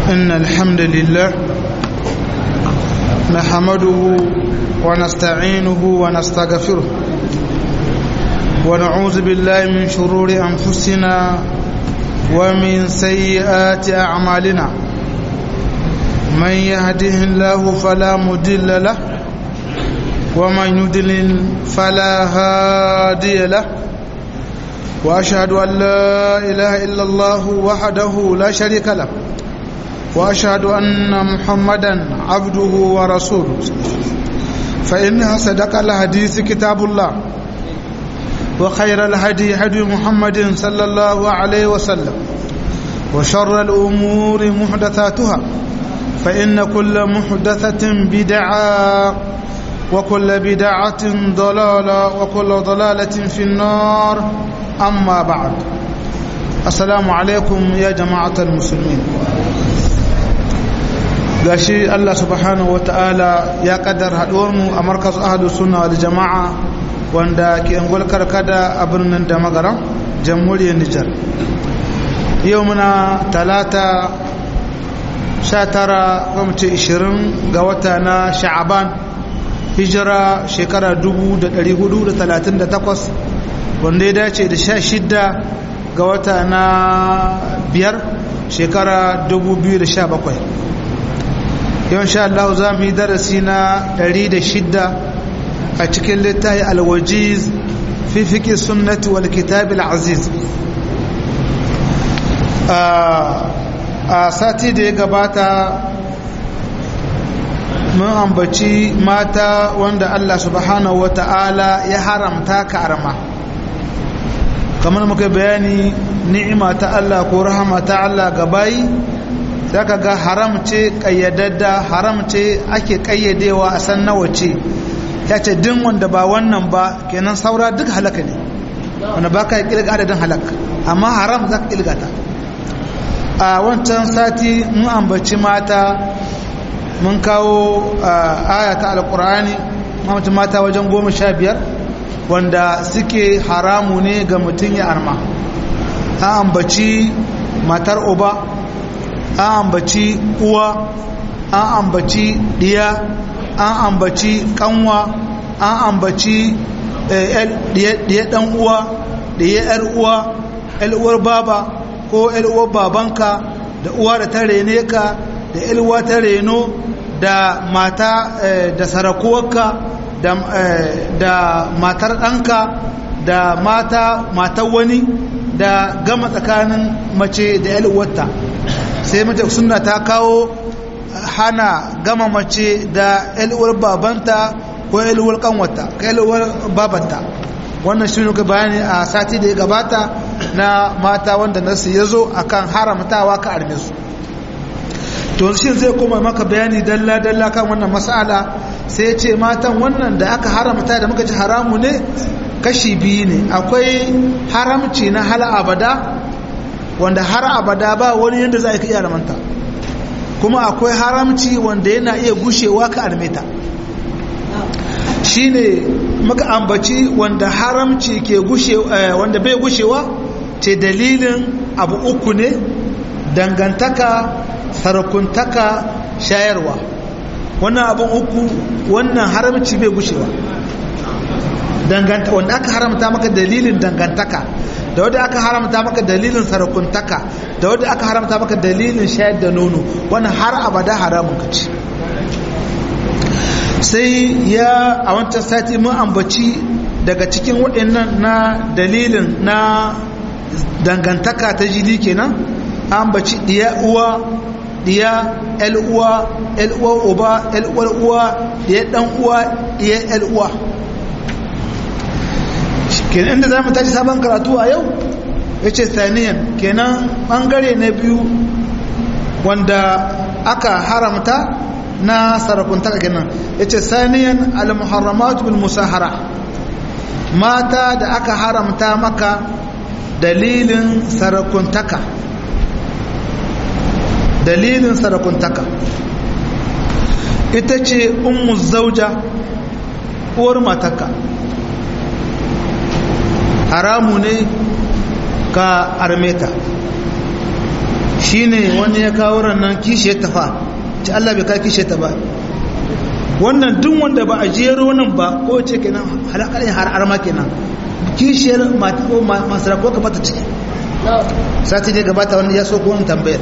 إن الحمد لله نحمده ونستعينه ونستغفره ونعوذ بالله من شرور أنفسنا ومن سيئات أعمالنا من يهده الله فلا مدل له ومن يدلل فلا هادي له وأشهد أن لا إله إلا الله وحده لا شريك له وأشهد أن محمدا عبده ورسوله فإنها صدق الحديث كتاب الله وخير الهدي هدي محمد صلى الله عليه وسلم وشر الأمور محدثاتها فإن كل محدثة بدعة وكل بدعة ضلالة وكل ضلالة في النار أما بعد السلام عليكم يا جماعة المسلمين gashi Allah subhanahu ta'ala ya kaddar mu a markaz ahadu sunna wal jama'a wanda ke angol karkada a birnin da magaran jamhuriyar Nijar yau muna talata 19 kwamce 20 ga wata na sha'aban hijira shekara 1438 wanda ya dace da 16 ga wata na biyar shekara 2017 yau sha Allah za mu yi darasi na 106 a cikin littafi alwajiz fi fiƙi sunnati wal kitabil aziz a sati da ya gabata mun ambaci mata wanda Allah subhanahu wa ta'ala ya haramta ka arma kamar muka bayani ni'ima ta Allah ko rahama ta Allah ga bayi zaka ga haram ce kayyadadda haram ce ake kayyadewa a san nawa ce ya ce din wanda ba wannan ba kenan saura duk halaka ne wanda ba ka kilga adadin halak amma haram za ka kilga ta a wancan sati mun ambaci mata mun kawo aya ta alkur'ani mamata mata wajen goma sha biyar wanda suke haramu ne ga mutum ya arma an ambaci matar uba an ambaci uwa an ambaci diya an ambaci kanwa an ambaci diya dan uwa diya yar uwa yar uwar baba ko yar uwar babanka da uwa da ta rene ka da yar uwa ta reno da mata da sarakuwarka da matar ɗanka da mata matar wani da gama tsakanin mace da yar uwarta sai mace suna ta kawo hana gama mace da yalwar babanta ko yalwar kanwata ko yalwar babanta wannan shi nuka bayani a sati da ya gabata na mata wanda nasu ya zo a kan haramtawa ka arme su to shi zai koma maka bayani dalla-dalla kan wannan mas'ala sai ce matan wannan da aka haramta da muka ci haramu ne kashi biyu ne akwai haramci na hal abada wanda har abada ba wani yadda za a iya ramanta kuma akwai haramci wanda yana iya gushewa ka armeta shi ne muka ambaci wanda haramci ke gushe wanda bai gushewa ce dalilin abu uku ne dangantaka sarakuntaka shayarwa wannan abin uku wannan haramci bai gushewa wanda aka haramta maka dalilin dangantaka da wadda aka haramta maka dalilin sarakuntaka da wadda aka haramta maka dalilin shayar da nono wannan har abada haramun ka ci sai ya a wancan sati mun ambaci daga cikin waɗannan na dalilin na dangantaka ta jini kenan ambaci ɗiya uwa ɗiya el uwa el uwa uba el uwar uwa ɗiya ɗan uwa ɗiya el uwa kenan inda za mu tashi sabon karatu a yau ya ce saniyan kenan ɓangare na biyu wanda aka haramta na sarakuntaka kenan ya ce saniyan al-muharramatu bil musahara mata da aka haramta maka dalilin sarakuntaka dalilin sarakuntaka ita ce ummu zauja uwar mataka haramu ne ka armeta shine wani ya kawo rannan kishiyar tafa ci Allah bai ka kishiyar ta ba wannan duk wanda ba a jero nan ba ko ce kenan halakar har arma kenan kishiyar masu ko ka mata ciki sati ne gabata wani ya so ko wani tambayar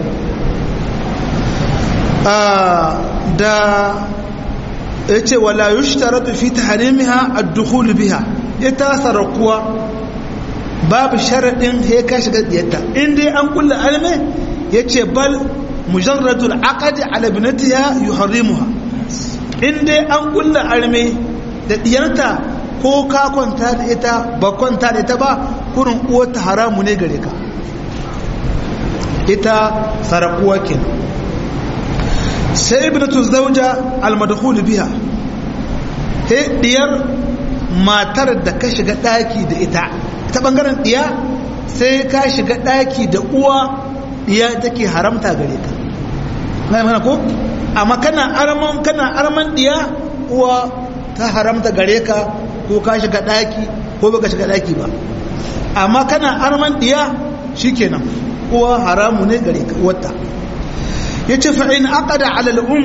da ya ce wala yushtaratu fi tahrimiha ad-dukhul biha ita sarakuwa babu sharadin sai ka shiga diyarta in dai an kulla alme yace bal mujarradul aqd ala ibnatiha yuharrimuha in dai an kulla alme da diyarta ko ka kwanta da ita ba kwanta da ita ba kurin uwarta haramu ne gare ka ita sarakuwa kenan sai ibnatu zauja almadkhul biha he diyar matar da ka shiga daki da ita ta bangaren diya sai ka shiga daki da uwa diya take haramta gare ka mai mana ko amma kana arman kana arman diya uwa ta haramta gare ka ko ka shiga daki ko baka shiga daki ba amma kana arman diya shikenan uwa haramu ne gare ka wata yace fa in aqada ala al-um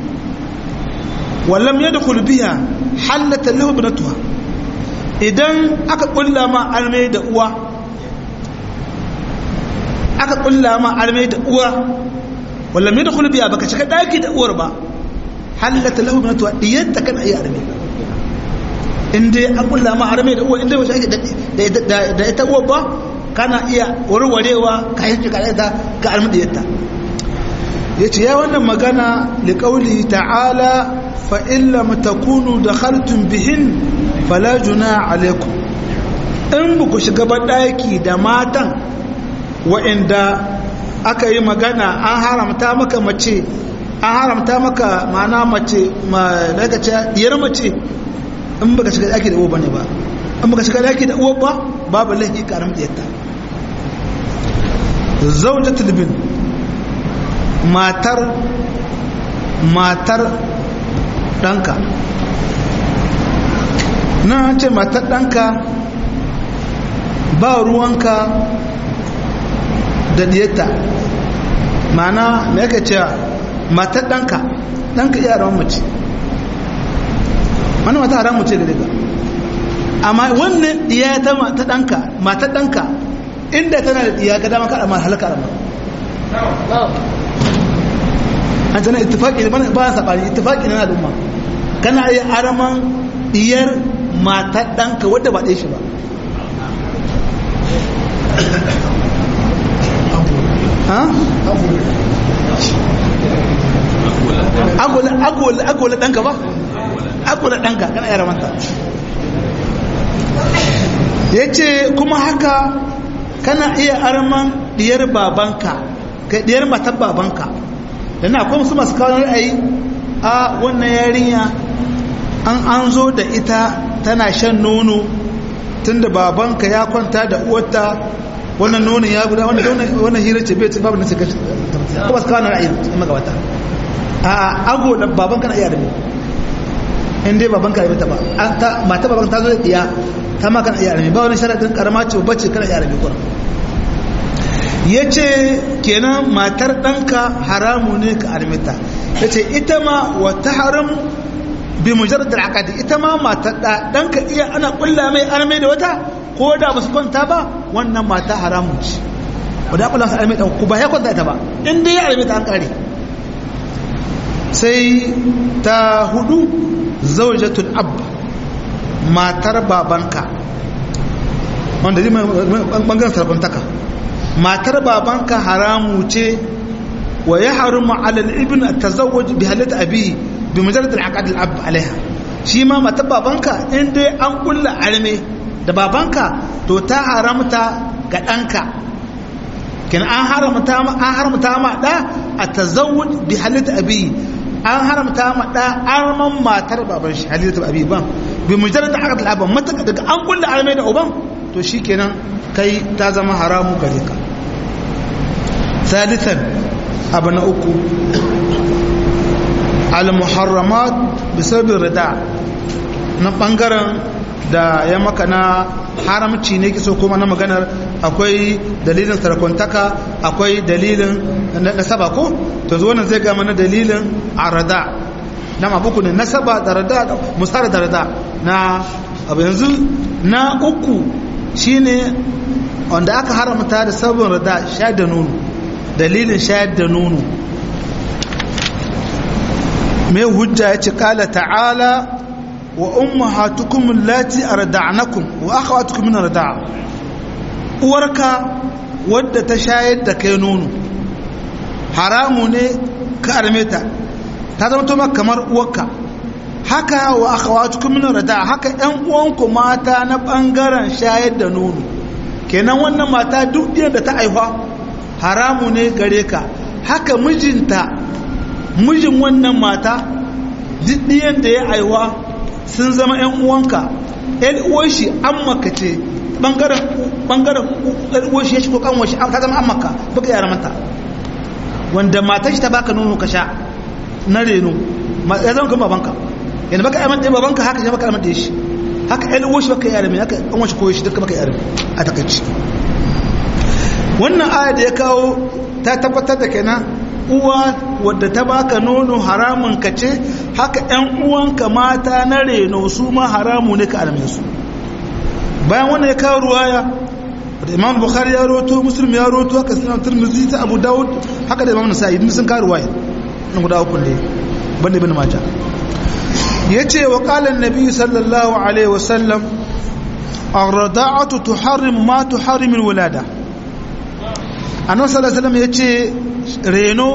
wa lam yadkhul biha halat lahu ibnatuha idan aka kulla ma almai da uwa aka kulla ma almai da uwa wa lam yadkhul biha baka shiga daki da uwar ba halat lahu ibnatuha diyanta kana iya armai in dai an kulla ma armai da uwa in dai ba shi da ita uwar ba kana iya warwarewa ka yi shiga da ka armai diyanta ya ce ya wannan magana liƙauli ta'ala fa'illa matakunu da haltun bihin falajuna alaikum in ba ku shiga ɗaki da matan wa'inda aka yi magana an haramta maka mace an haramta maka mana mace daga ce diyar mace in ba ka shiga ɗaki da uwa ba ne ba in ba ka shiga ɗaki da uwa ba babu laifi ƙaram ɗiyarta zaujatul bin matar matar ɗanka na ce matar ɗanka ba ruwanka da diyata mana me yake cewa matar ɗanka ɗanka iya rawan mace wani mata haram mace da daga amma wannan diya ta ɗanka matar ɗanka inda tana da diya ga dama ka amma halaka amma an tana ittifaki ne ba ya sabani ittifaki na al'umma kana iya araman diyar matar ɗanka wadda ba ɗaya shi ba ha? agola agola agola ɗanka ba? agola ɗanka kana iya ramanta ya ce kuma haka kana iya araman diyar babanka kai diyar matar babanka dan akwai musu masu kawo ra'ayi a wannan yarinya an an zo da ita tana shan nono tunda babanka ya kwanta da uwarta wannan nonon ya guda wannan hira ce bai babu nasa kashi ko ba su kawo ra'ayi in magabata a ago da babanka na iya da in dai babanka ya ba mata babanka ta zo da diya ta ma kana iya da ba wani sharadin karama ce bacci kana iya da kuma ya ce kenan matar ɗanka haramu ne ka armita ya ce ita ma wata haramu bi mujar da akadi ita ma matar ɗanka iya ana ƙulla mai arme da wata ko da ba su kwanta ba wannan mata haramu ce wadda ya ƙulla su arme ɗan ku ba ya kwanta ita ba inda ya arme ta an ƙare sai ta hudu zaujatul abba matar babanka wanda zai ɓangaren sarbantaka matar babanka haramu ce wa ya haramu alal ibn tazawwaj bi halat abi bi mujarrad al aqd al ab alaiha shi ma matar babanka in dai an kulla arme da babanka to ta haramta ga danka kin an haramta ma an haramta ma da a tazawwaj bi halat abi an haramta ma da arman matar baban shi halat abi ba bi mujarrad al aqd al ab mata daga an kulla arme da uban to shikenan kai ta zama haramu gare ka ثالثا ابن uku al-muharramat bisabin rida na bangaren da ya maka na haramci ne kiso kuma na maganar akwai dalilin sarakuntaka akwai dalilin nasaba ko to zo wannan zai ga mana dalilin arada na mabuku ne nasaba da rada musar da rada na abu yanzu na uku shine wanda aka haramta da sabon rada shayar da nono dalilin shayar da nono mai hujja ya ce kala ta'ala wa ummahatukum allati arda'nakum wa akhawatukum min arda'a uwarka wadda ta shayar da kai nono haramu ne ka armeta ta zama to kamar uwarka haka wa akhawatukum min arda'a haka ƴan uwanku mata na bangaren shayar da nono kenan wannan mata duk da ta aifa haramu ne gare ka haka mijinta mijin wannan mata duk da ya aiwa sun zama 'yan uwanka 'yan uwanshi an maka ce ɓangaren ɗan uwanshi ya shigo kanwashi ta zama an maka baka yara mata wanda matar shi ta baka nono ka sha na reno ya zama kuma babanka yadda baka yara mata babanka haka shi baka yara mata shi haka 'yan uwanshi baka yara mai haka an washi koyo shi duka baka yara a takaici wannan aya da ya kawo ta tabbatar da kenan uwa wadda ta baka nono haramun ka ce haka ‘yan uwanka mata na reno su ma haramu ne ka alame su bayan wannan ya kawo ruwaya da imam bukhari ya roto muslim ya roto haka suna turmuzi ta abu dawud haka da imam nasa'i din sun kawo ruwaya na guda uku ne banda ibn majah yace wa qala an-nabi sallallahu alaihi wasallam ar-rada'atu tuharrim ma tuharrim al-wulada annabi sallallahu alaihi wasallam yace reno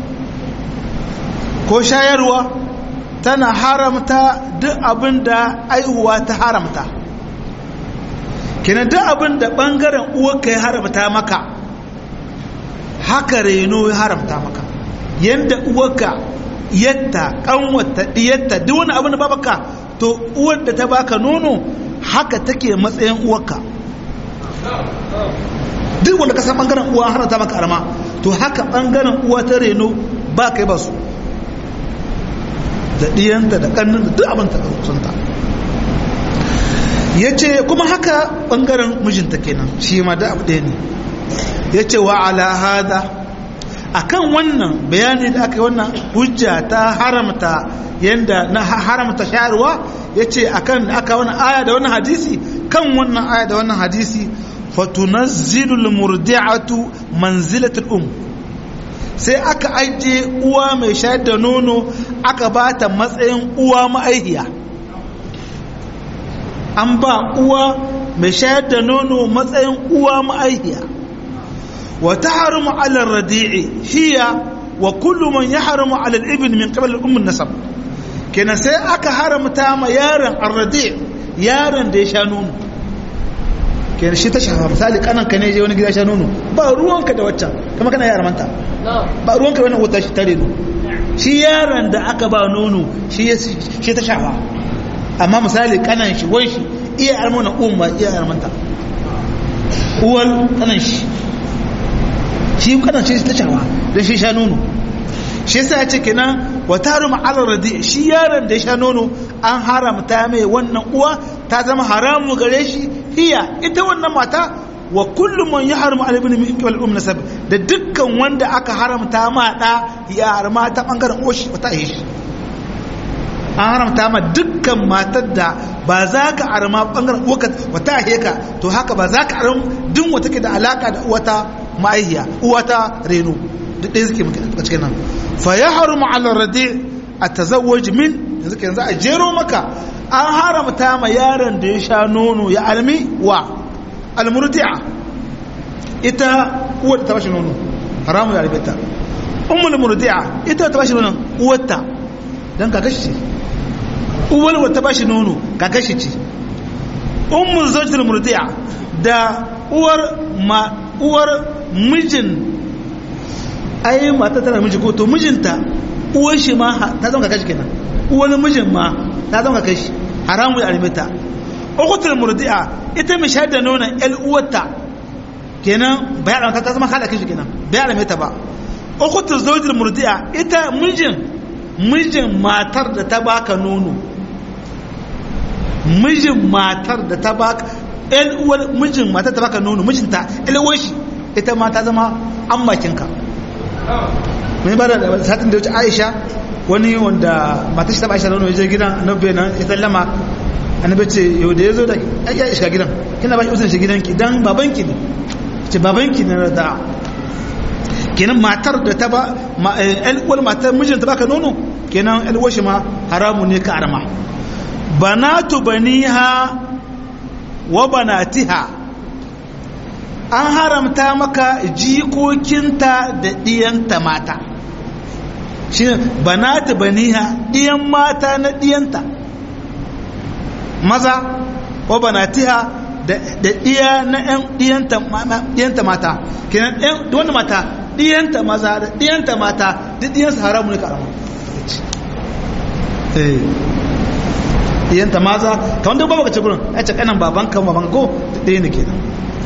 ko shayarwa tana haramta duk abin da aihuwa ta haramta kenan duk abin da bangaren uwarka ya haramta maka haka reno ya haramta maka yadda uwarka yadda kanwata diyatta duk wani abin da babaka to uwar da ta baka nono haka take matsayin uwarka duk wanda ka san bangaren uwa haramta maka arma to haka bangaren uwa ta reno ba kai ba su da ɗiyanta da ƙannin da duk abin ta kusanta ya ce kuma haka ɓangaren mijinta kenan shi ma da abu ɗaya ne ya ce wa ala hada a kan wannan bayani da aka yi wannan hujja ta haramta yadda na haramta shayarwa ya ce a kan aka wani aya da wannan hadisi kan wannan aya da wannan hadisi fatunazzilul murdi'atu manzilatul um sai aka ajiye uwa mai shayar da nono aka ba ta matsayin uwa ma'aihiya an ba uwa mai shayar da nono matsayin uwa ma'aihiya wa ta haramu alar radi'i hiya wa kullu man ya haramu alal ibn min qabl ummin nasab kenan sai aka haramta ma yaron arradi yaron da ya sha nono kenan shi ta shafa misali kanan ka ne je wani gida sha nono ba ruwanka da waccan kuma kana yaran manta ba ruwanka wannan wata shi tare shi yaron da aka ba nono shi shi ta shafa amma misali kanan shi wai shi iya almuna umma iya armanta uwal kanan shi shi kanan shi ta shafa don shi sha nono shi yasa ya ce kenan wa tarum ala radi shi yaron da ya sha nono an haramta mai wannan uwa ta zama haramu gare shi hiya ita wannan mata wa kullum man yahrumu ala ibn min qibal um nasab da dukkan wanda aka haramta ma da ya harma ta bangaren oshi wata yi shi an haramta ma dukkan matar da ba za ka arma bangaren uwaka wata heka to haka ba za ka arma duk wata ke da alaka da uwata ma'aihiya uwata reno duk ɗaya suke a cikin nan fa ya harumu ala radi a tazawwaj min yanzu ke yanzu a jero maka an haramta ma yaron da ya sha nono ya almi wa almurdi'a ita uwar ta bashi nono haramu ya albita ummul murdi'a ita ta bashi nono uwarta dan kakashi ce uwar wata bashi nono kakashi ce ummul zawjatul murdi'a da uwar ma uwar mijin ai mata tana miji ko to mijinta uwar shi ma ta zama kakashi kenan uwar mijin ma ta zama kakashi haramu ya albita ukutul murdi'a ita mai shayar da nonon ƴan uwarta kenan bayan ta zama kada kishi kenan bayan mai ta ba ukutul zawjul murdi'a ita mijin mijin matar da ta baka nono mijin matar da ta baka ƴan uwar mijin matar ta baka nono mijinta ƴan uwar shi ita ma ta zama ammakinka mai ba da satin da wuce aisha wani wanda mata shi taba aisha nono ya je gidan annabi nan ya sallama annabi ce yau da ya zo da ya shiga gidan kina ba shi usun shi gidanki dan babanki ne ce babanki ne da kenan matar da ta ba uwar matar mijinta baka nono kenan uwar shi ma haramu ne ka arma banatu baniha wa banatiha an haramta maka jikokinta da ɗiyanta mata shi banatu baniha ɗiyan mata na ɗiyanta maza wa banatiha da ɗiya na ɗiyanta mata kenan wanda mata ɗiyanta maza da ɗiyanta mata duk ɗiyansu haramu ne karama ɗiyanta maza ta wanda babu kace gurin ya ce kanan baban kan baban ko duk ɗaya ne kenan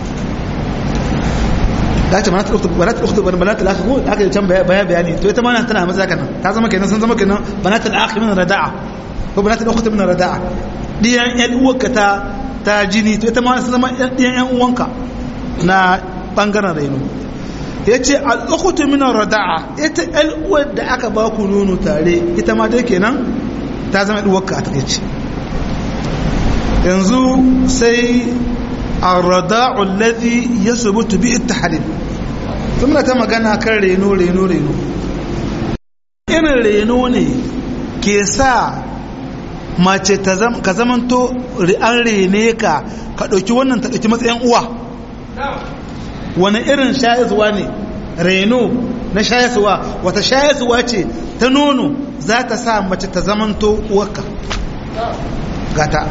da ce mana ta ɗauki bana ta ɗauki bana ta ɗauki ko da aka yi can baya bayani to ita mana tana maza kanan ta zama kenan sun zama kenan bana ta ɗauki min rada'a ko bana ta ɗauki min rada'a ɗiyan ƴan uwarka ta ta jini to ita ma sun zama ɗiyan ƴan uwanka na ɓangaren raino ya ce al'ukutu minan rada'a ita al'uwar da aka ba ku nono tare ita ma dai kenan ta zama al'uwarka a takaici yanzu sai a rada'un lazi ya subutu bi ita halin sun ta magana kan reno reno reno irin reno ne ke sa mace ka zamanto an rene ka ka ɗauki wannan ta ɗauki matsayin uwa wani irin shayarwa ne reno na shayarwa wata shayarwa ce ta nono za ta sa mace ta zamanto uwarka gata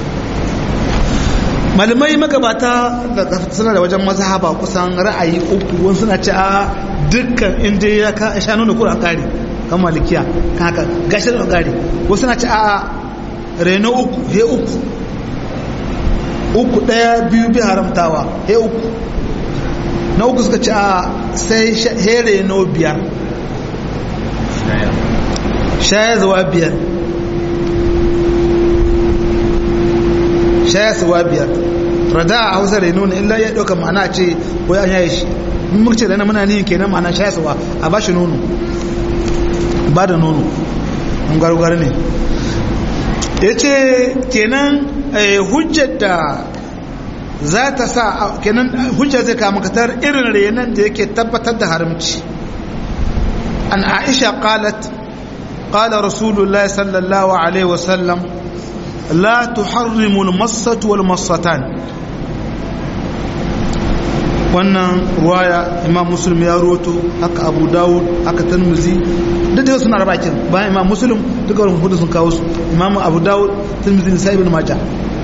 malamai magabata da suna da wajen mazhaba kusan ra'ayi uku wani suna ce a dukkan inda ya ka sha nono kura kare kan malikiya kan haka gashi da kare wasu suna ce a reno uku he uku uku daya biyu bi haramtawa he uku na uku suka ci a sai here no biyar shaya zuwa biyar shaya zuwa biyar rada a hausa reno ne illa ya ɗauka ma'ana ce ko ya yaye shi in muka ce da muna niyin kenan ma'ana shaya zuwa a ba shi nono ba da nono in gwargwar ne ya ce kenan hujjar da za ta sa kenan hujja zai kama katar irin renon da yake tabbatar da haramci an aisha qalat qala rasulullahi sallallahu alaihi wasallam la tuharrimu al-massatu wal massatan wannan ruwaya imam muslim ya roto haka abu dawud haka tanmuzi duk da suna rabakin bayan imam muslim duka wani hudu sun kawo su imam abu dawud tanmuzi sai ibn majah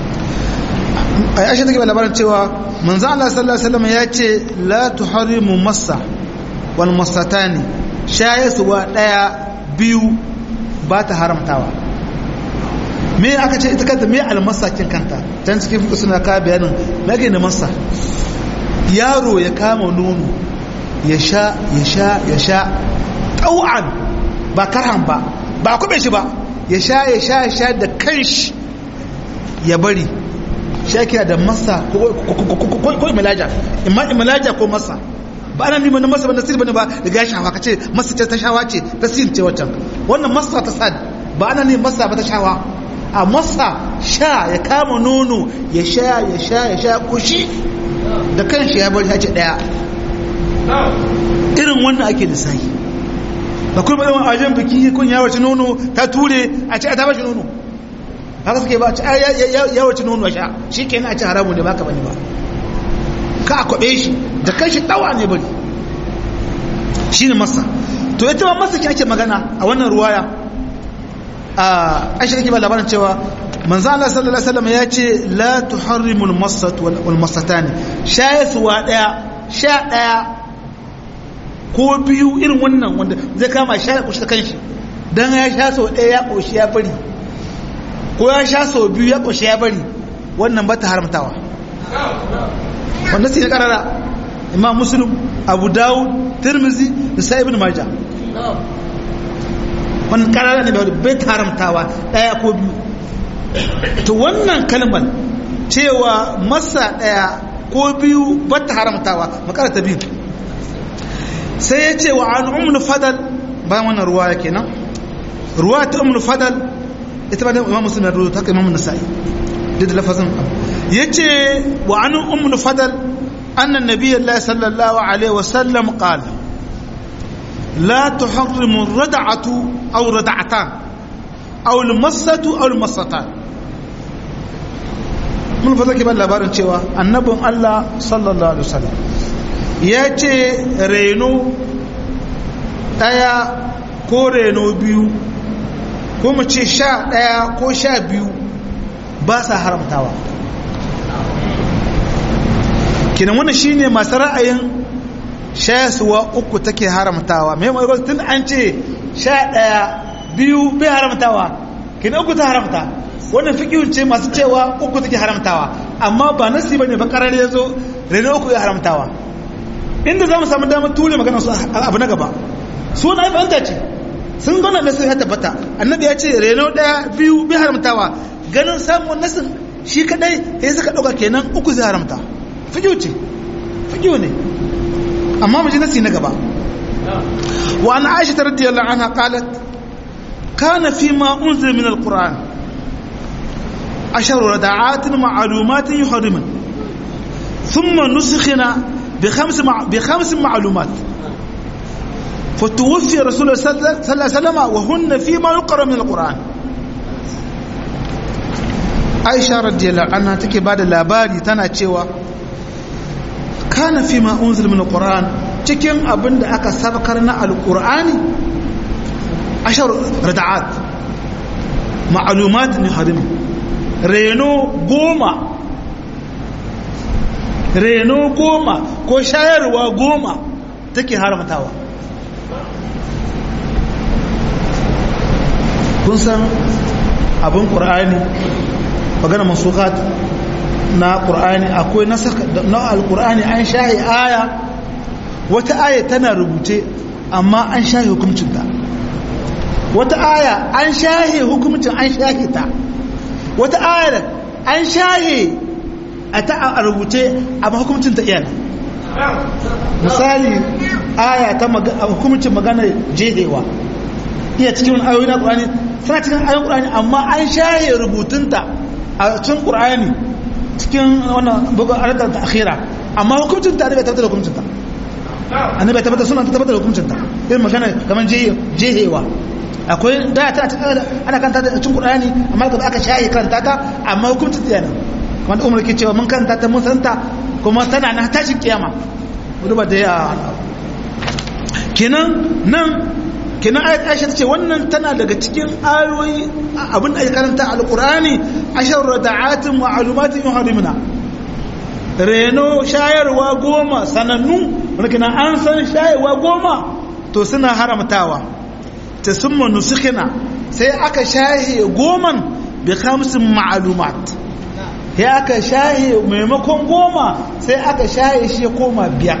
aisha take labarin cewa manzo Allah sallallahu alaihi wasallam ya ce la tuharimu massa wal massatani shayasuwa daya biyu ba ta haramtawa me aka ce ita kanta me almasakin kanta can cikin fuka suna ka bayanin nage na massa yaro ya kama nono ya sha ya sha ya sha tau'an ba karhan ba ba kube shi ba ya sha ya sha ya sha da kanshi ya bari shakiya da masa ko imalaja imma imalaja ko masa ba ana nima na masa ba nasir bane ba da gashi hawa kace masa ce ta shawa ce ta sin ce wancan wannan masa ta sad ba ana ne masa ba ta shawa a masa sha ya kama nono ya sha ya sha ya sha kushi da kanshi ya bari hace daya irin wannan ake lissafi ba kuma yawan ajen biki kun ya wace nono ta ture a ce a ta bashi nono haka suke ba ya wace nono sha shi ke na ci haramu ne baka bane ba ka a kwaɓe shi da kan shi ɗawa ne bari shi ne masa to ita ma masa ki ake magana a wannan ruwaya a aisha kake ba labarin cewa manzo Allah sallallahu alaihi wasallam ya ce la tuharrimul masat wal masatani shayaswa daya sha daya ko biyu irin wannan wanda zai kama sha ya kushi kanshi dan ya sha sau daya ya koshi ya bari ko ya sha sau biyu ya koshi ya bari wannan ba ta haramtawa wanda sai karara imam muslim abu dawud tirmizi da sa ibn majah wannan karara ne bai ta haramtawa daya ko biyu to wannan kalmar cewa masa daya ko biyu ba ta haramtawa makara ta biyu sai ya ce wa an umul fadal bayan wannan ruwa ya kenan ruwa ta umul fadal ita ba da imam muslim na ruwa ta kai imam nasa'i duk da lafazin ya ce wa an umul fadal annan nabiyyar sallallahu alaihi wasallam qala لا تحرم الردعة أو ردعتان أو المسة أو المسطان mun fata ke ban labarin cewa annabin Allah sallallahu alaihi wasallam ya ce reno ɗaya ko reno biyu ko mu ce sha ɗaya ko sha biyu ba sa haramtawa kinan wannan shine masu ra'ayin shayaswa uku take haramtawa mai mai tun an ce sha ɗaya biyu bai haramtawa kinan uku ta haramta wannan fikihun ce masu cewa uku take haramtawa amma ba nasi bane ba karar ya zo reno uku ya haramtawa inda za mu samu damar ture magana su abu na gaba su na fahimta ce sun gana nasin ya tabbata annabi ya ce reno daya biyu bai haramtawa ganin samun nasin shi kadai ya suka dauka kenan uku zai haramta fikihu ce fikihu ne amma mu ji nasi na gaba wa an aisha radiyallahu anha qalat kana fi ma unzila min alquran عشر ردعات معلومات يحرمن ثم نسخنا بخمس مع بخمس معلومات فتوفي رسول الله صلى الله عليه وسلم وهن فيما يقرأ من القرآن عائشة رضي الله عنها تكي بعد labari tana cewa kana fi ma unzil min alquran cikin abin da aka sabakar na alqur'ani ashar rada'at ma'lumat ni harim reno goma reno goma ko shayarwa goma take haramtawa kun san abin ƙur'ani magana masukat na ƙur'ani akwai na alƙur'ani an shahi aya wata aya tana rubuce amma an shahi hukumcinta wata aya an shahi hukumcin an shahi ta wata ayar an shahe a ta a rubuce amma hukumcin ta iyana misali aya ta hukumcin magana jehewa iya cikin ayoyi na ƙurani suna cikin ayoyin ƙurani amma an shahe rubutunta a cikin ƙurani cikin wannan bugun aradar ta akhira amma hukumcin ta bai tabbatar da hukumcin ta annabi tabbatar suna tabbatar da hukumcin ta irin magana kamar jehewa akwai da ta ana kanta da cikin Qur'ani amma da aka shayi karanta ta amma hukuncin ta yana kamar Umar ke cewa mun karanta ta mun santa kuma tana na tashin kiyama duba da ya kenan nan kenan ayat Aisha ce wannan tana daga cikin ayoyi abin da ake karanta al-Qur'ani ashar rada'atin wa alumatin yuharimuna reno shayarwa goma sanannu wanda kenan an san shayarwa goma to suna haramtawa ta summa nusikina sai aka shahe goman bi khamsin ma'lumat ya aka shahe maimakon goma sai aka shahe shi ya koma biyar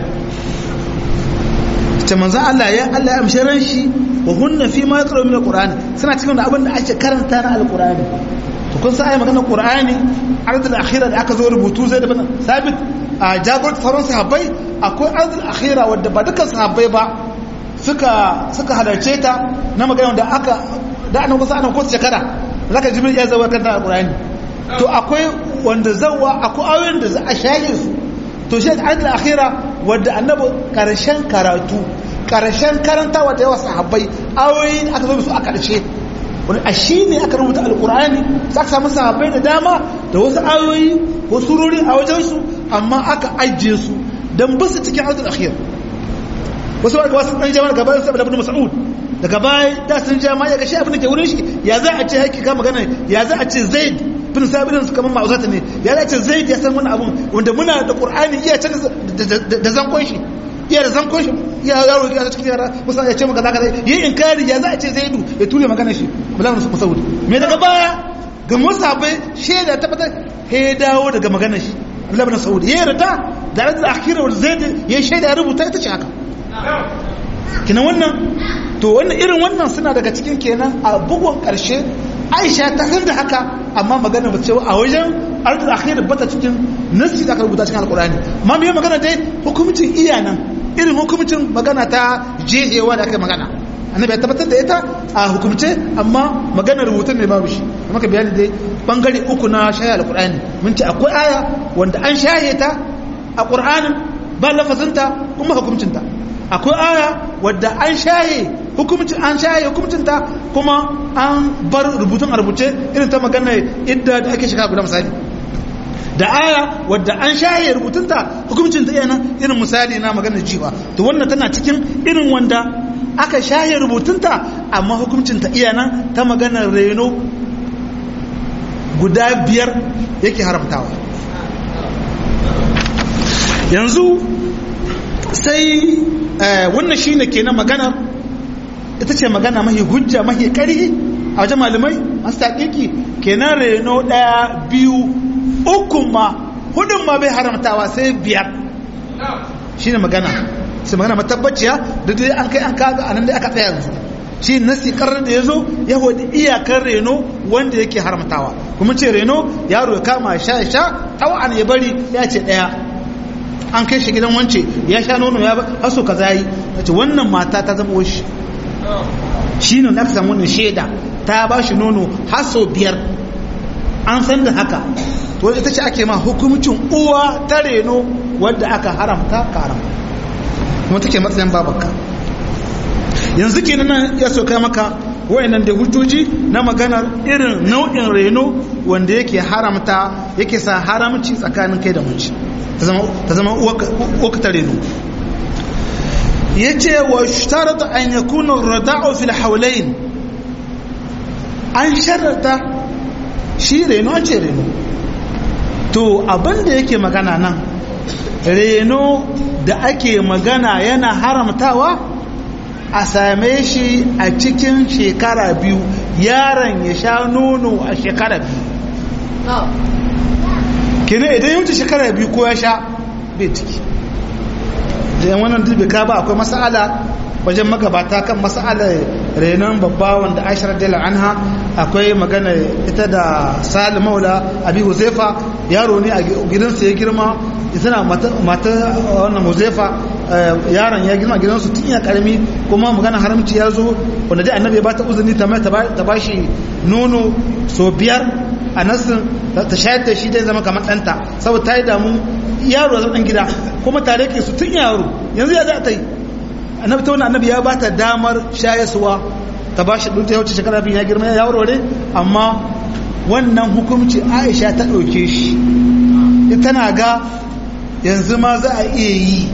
ta manzan Allah ya Allah ya amshi ran shi wa hunna fi ma yaqra min alqur'ani suna cikin abin da ake karanta na alqur'ani to kun sai magana qur'ani ardul akhira da aka zo rubutu zai da sabit a jagorat sauran sahabbai akwai ardul akhira wadda ba dukkan sahabbai ba suka suka halarce ta na magana da aka da annabi kusa annabi kusa shekara zaka jibril ya zawa kan alqur'ani to akwai wanda zawa akwai ayoyin da za a shaye su to shi ayatul akhira wanda annabi karshen karatu karshen karantawa da yawa sahabbai ayoyi aka zo su a karshe wani a shi ne aka rubuta alqur'ani za ka samu sahabbai da dama da wasu ayoyi ko surori a wajensu amma aka ajiye su dan basu cikin ayatul akhira wasu wanda wasu ɗan jama'a gaba saboda ibn mas'ud daga baya da sun jama'a ya ga shi abin da ke wurin shi ya za a ce haƙi ka magana ya za a ce zaid bin sabirin su kamar ma'auzata ne ya za a ce zaid ya san wani abun wanda muna da qur'ani iya can da zankon shi iya da zankon shi iya yaro ya cikin yara musa ya ce maka zaka zai yi inkari ya za a ce zaidu ya tule magana shi bulan su mas'ud me daga baya ga musabai shaida tabbatar he dawo daga magana shi Abdullahi bin Saud ya yarda da da akhirar zaid ya shaida ya rubuta ita ce haka kina wannan to wannan irin wannan suna daga cikin kenan a bugun karshe aisha ta san da haka amma magana ba cewa a wajen ardul akhir bata cikin nasi da aka rubuta cikin alqur'ani amma me magana dai hukuncin iya nan irin hukumcin magana ta jehewa da aka magana annabi ya tabbatar da ita a hukumce amma maganar rubutun ne babu shi amma ka bayani dai bangare uku na shaye alqur'ani mun ce akwai aya wanda an shaye ta a qur'anin ba lafazinta kuma hukumcinta akwai aya wadda an shaye hukumcin an shaye hukumcinta kuma an bar rubutun a rubuce irin ta magana idda da ake shiga guda misali da aya wadda an shaye rubutunta hukumcinta iya nan irin misali na maganar jiwa to wannan tana cikin irin wanda aka shaye rubutunta amma hukumcinta iya nan ta maganar reno guda biyar yake haramtawa yanzu sai wannan shine kenan maganar ita ce magana mahi hujja mahi ƙarhi a wajen malamai masu taƙiƙi kenan reno ɗaya biyu ukun ma hudun ma bai haramtawa sai biyar shine magana sai magana matabbaciya da dai an kai an kaga anan dai aka tsaya yanzu shi nasi karar da ya zo ya hudu iyakar reno wanda yake haramtawa kuma ce reno yaro ya kama sha sha tawan ya bari ya ce ɗaya an kai shi gidan wance ya sha nono ya haso ka zayi ce wannan mata ta zama washi shi ne aka samu wannan shaida ta ba shi nono haso biyar an san da haka to ita ce ake ma hukumcin uwa ta reno wadda aka haramta ka haramta kuma take matsayin babanka yanzu ke nan ya soka maka wayannan da hujjoji na maganar irin nau'in reno wanda yake haramta yake sa haramci tsakanin kai da mace ta zama uwaka ta reno ya ce wa shtarata an ya kuna rada'u fil haulain an sharata shi reno an ce reno to abinda yake magana nan reno da ake magana yana haramtawa a same shi a cikin shekara biyu yaron ya sha nono a shekara biyu kina idan yi wuce shekara biyu ko ya sha bai ciki da yan wannan dubi ka ba akwai masala wajen magabata kan masalar renon babba wanda aisha radiyallahu anha akwai magana ita da salim maula abi huzaifa yaro ne a gidansa ya girma tana mata wannan huzaifa yaron ya girma gidansu tun ya karami kuma magana haramci ya zo wanda dai annabi ya bata uzuri ta mai ta bashi nono so biyar a nasin ta shayar da shi dai zama kamar ɗanta saboda ta yi damu yaro ya zama ɗan gida kuma tare ke su tun yaro yanzu ya za ta yi annabi ta wani annabi ya ba ta damar shayaswa ta ba shi ɗunta ya wuce shekara biyu ya girma ya warware amma wannan hukumci aisha ta ɗauke shi tana ga yanzu ma za a iya yi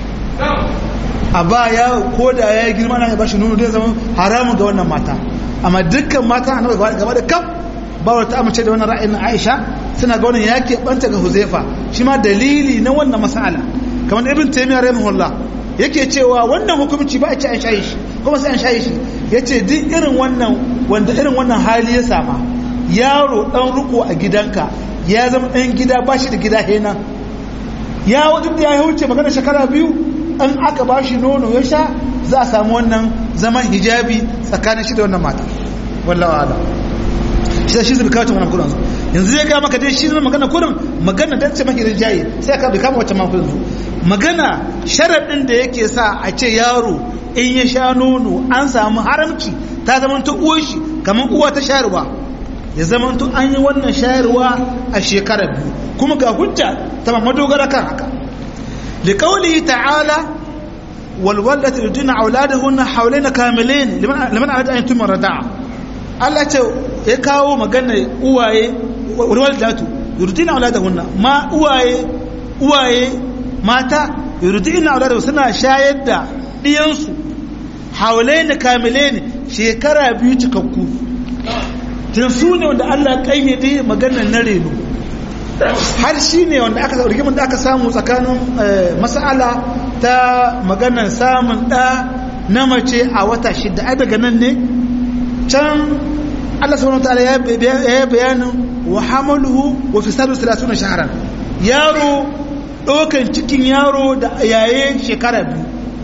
a ba ya ko da ya girma na ya ba shi nuna zai zama haramun ga wannan mata amma dukkan mata annabi gaba da kam ba wata amince da wannan ra'ayin aisha suna ga wannan ya keɓanta ga huzaifa shi ma dalili na wannan mas'ala kamar ibn taymiyyah rahimahullah yake cewa wannan hukumci ba a ci an shayi shi kuma sai an shayi shi ya ce duk irin wannan wanda irin wannan hali ya sama yaro ɗan riko a gidanka ya zama ɗan gida ba shi da gida hena ya wajen da ya wuce magana shekara biyu an aka ba shi nono ya sha za a samu wannan zaman hijabi tsakanin shi da wannan mata wallawa ala shi shi zai kawo wannan kudin yanzu zai ga maka dai shi ne magana kudin magana dan ce maki rinjaye sai aka bi kama wacce ma kudin su magana sharaɗin da yake sa a ce yaro in ya sha nono an samu haramci ta zama ta uwar shi kamar uwa ta shayarwa ya zama to an yi wannan shayarwa a shekara biyu kuma ga hujja ta madogara kan haka da kauli ta'ala walwallata yudina auladahunna hawlaina kamilain liman arada an tumma rada'a Allah ce ya kawo magana uwaye walwallatu yudina auladahunna ma uwaye uwaye mata yurdina auladu suna shayar da diyansu haulaini kamilaini shekara biyu cikakku tun su ne wanda Allah kayyade maganar na reno har shi ne wanda aka rigimin da aka samu tsakanin mas'ala ta maganar samun ɗa na mace a wata shida ai daga nan ne can Allah subhanahu wataala ya bayanin wa hamaluhu wa fisalu 30 shahran yaro ɗaukan cikin yaro da yaye shekara biyu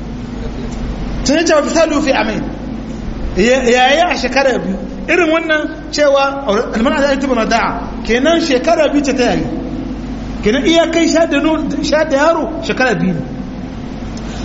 tun yi cewa fisalu fi amin yaye a shekara biyu irin wannan cewa almana da yanzu bana da'a kenan shekara biyu ce ta yayi kenan iya kai sha da yaro shekara biyu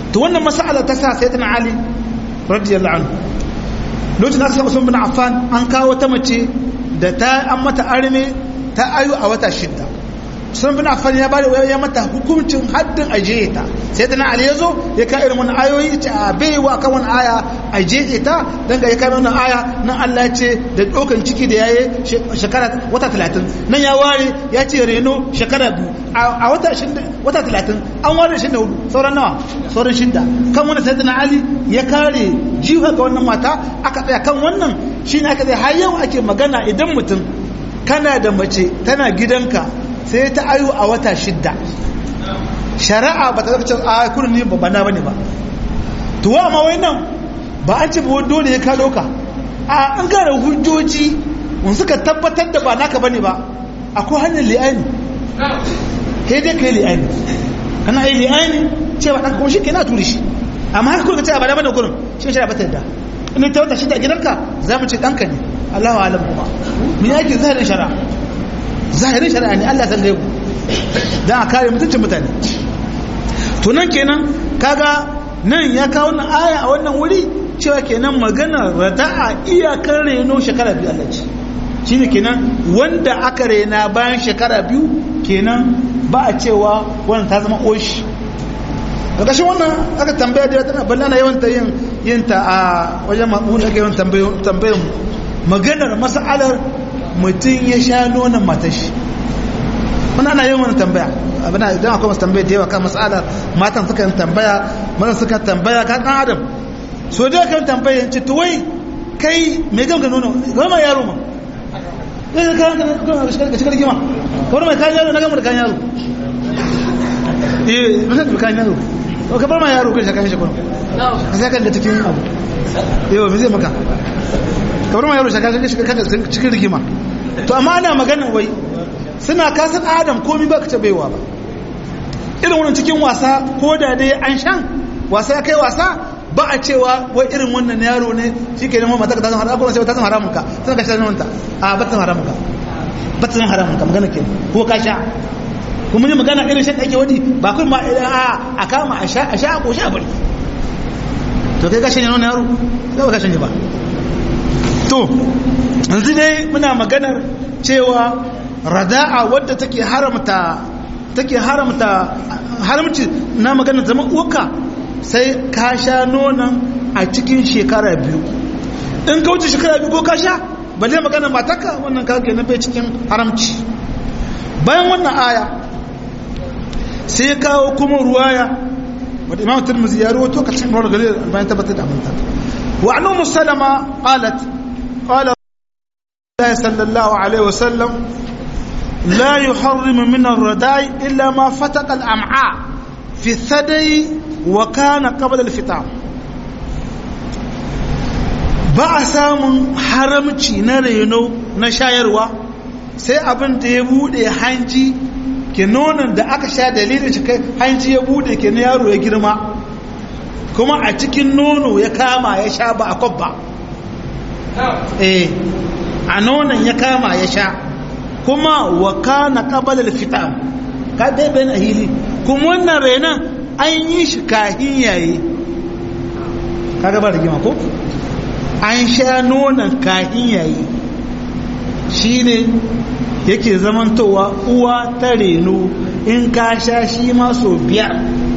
to wannan mas'ala ta sa sayyidina ali radiyallahu anhu lokacin da aka samu bin affan an kawo ta mace da ta an mata arme ta ayu a wata shidda sun bin affan ya bada ya mata hukuncin haddin ajiye ta sai da na ali ya zo ya ka irin wani ayoyi ce a baiwa kan wani aya ajiye ta dan ga ya kai wannan aya nan Allah ya ce da dokan ciki da yayi shekara wata 30 nan ya ware ya ce reno shekara biyu a wata wata 30 an ware shi da hudu sauran nawa sauran shidda kan wannan sai da na ali ya kare jiha ga wannan mata aka tsaya kan wannan shine aka tsaya har yau ake magana idan mutum kana da mace tana gidanka sai ta ayu a wata shidda shari'a ba ta zaka a kurin ne ba na bane ba to wa ma nan ba an ce ba dole ya kalo ka a an gara hujjoji mun suka tabbatar da ba naka bane ba akwai hanyar li'ani kai dai kai li'ani kana yi li'ani ce ba dan kuma shi kenan turi shi amma haka kuka ce ba da bane kurin shi shari'a ba ta yadda in ta wata shidda gidanka za mu ce danka ne Allahu alam kuma me yake zahirin shari'a zahirin shari'a ne Allah san gaibu dan a kare mutuncin mutane to nan kenan kaga nan ya kawo nan aya a wannan wuri cewa kenan magana rada'a iyakar reno shekara biyu Allah ce shine kenan wanda aka rena bayan shekara biyu kenan ba a cewa wannan ta zama oshi ƙarƙashin wannan aka tambaya da tana balla na yawan ta yin yin ta a wajen mamun aka yawan tambayin maganar mas'alar mutum ya sha nonon matashi muna ana yin wani tambaya abin idan akwai masu tambaya da yawa kan mas'alar matan suka yin tambaya mazan suka tambaya kan ɗan adam so da kan tambaya ce to wai kai mai gam ga nono gama ma yaro ma kai ka ka shigar gima kawai mai kan yaro na gama da kan yaro eh bisa da kan yaro ka bar ma yaro kai shaka mishi kuma ka sai kan da cikin abu yau me zai maka ka bar ma yaro shaka kan cikin rigima to amma ana magana wai suna kasan adam komi ba ka ta baiwa ba irin wannan cikin wasa ko da dai an shan wasa ya kai wasa ba a cewa wai irin wannan yaro ne shi ke neman mata ka ta zama haramun sai ta zama haramun ka suna ka shi ta a ba ta zama haramun ka ba ta zama haramun ka magana ke ko ka sha kuma ne magana irin shan ake wadi ba kuma a kama a sha a sha a koshi a bari to kai ka shanye wannan yaro sai ba ka shanye ba to yanzu dai muna maganar cewa rada'a wadda take haramta take haramta haramci na maganar zaman uwarka sai ka sha nonon a cikin shekara biyu in ka wuce shekara biyu ko ka sha balle maganar matarka wannan ka ke bai cikin haramci bayan wannan aya sai kawo kuma ruwaya wadda imam turmuzi ya ruwato ka cikin rawar gari bayan tabbatar da aminta wa anu musalama qalat qala sallallahu alaihi wasallam لا يحرم من الرداء إلا ما فتق الأمعاء في الثدي وكان قبل الفطام ba a samun haramci na reno na shayarwa sai abin da ya bude hanji ke nonon da aka sha dalilin shi kai hanji ya bude ke na yaro ya girma kuma a cikin nono ya kama ya sha ba a kwabba eh a nonon ya kama ya sha kuma wa kana qabala al-fitam ka dai bayan ahili kuma wannan renan an yi shi kahin yayi kaga ba rigima ko an sha nonon kahin yayi shine yake zamantowa uwa ta reno in ka sha shi ma so biyar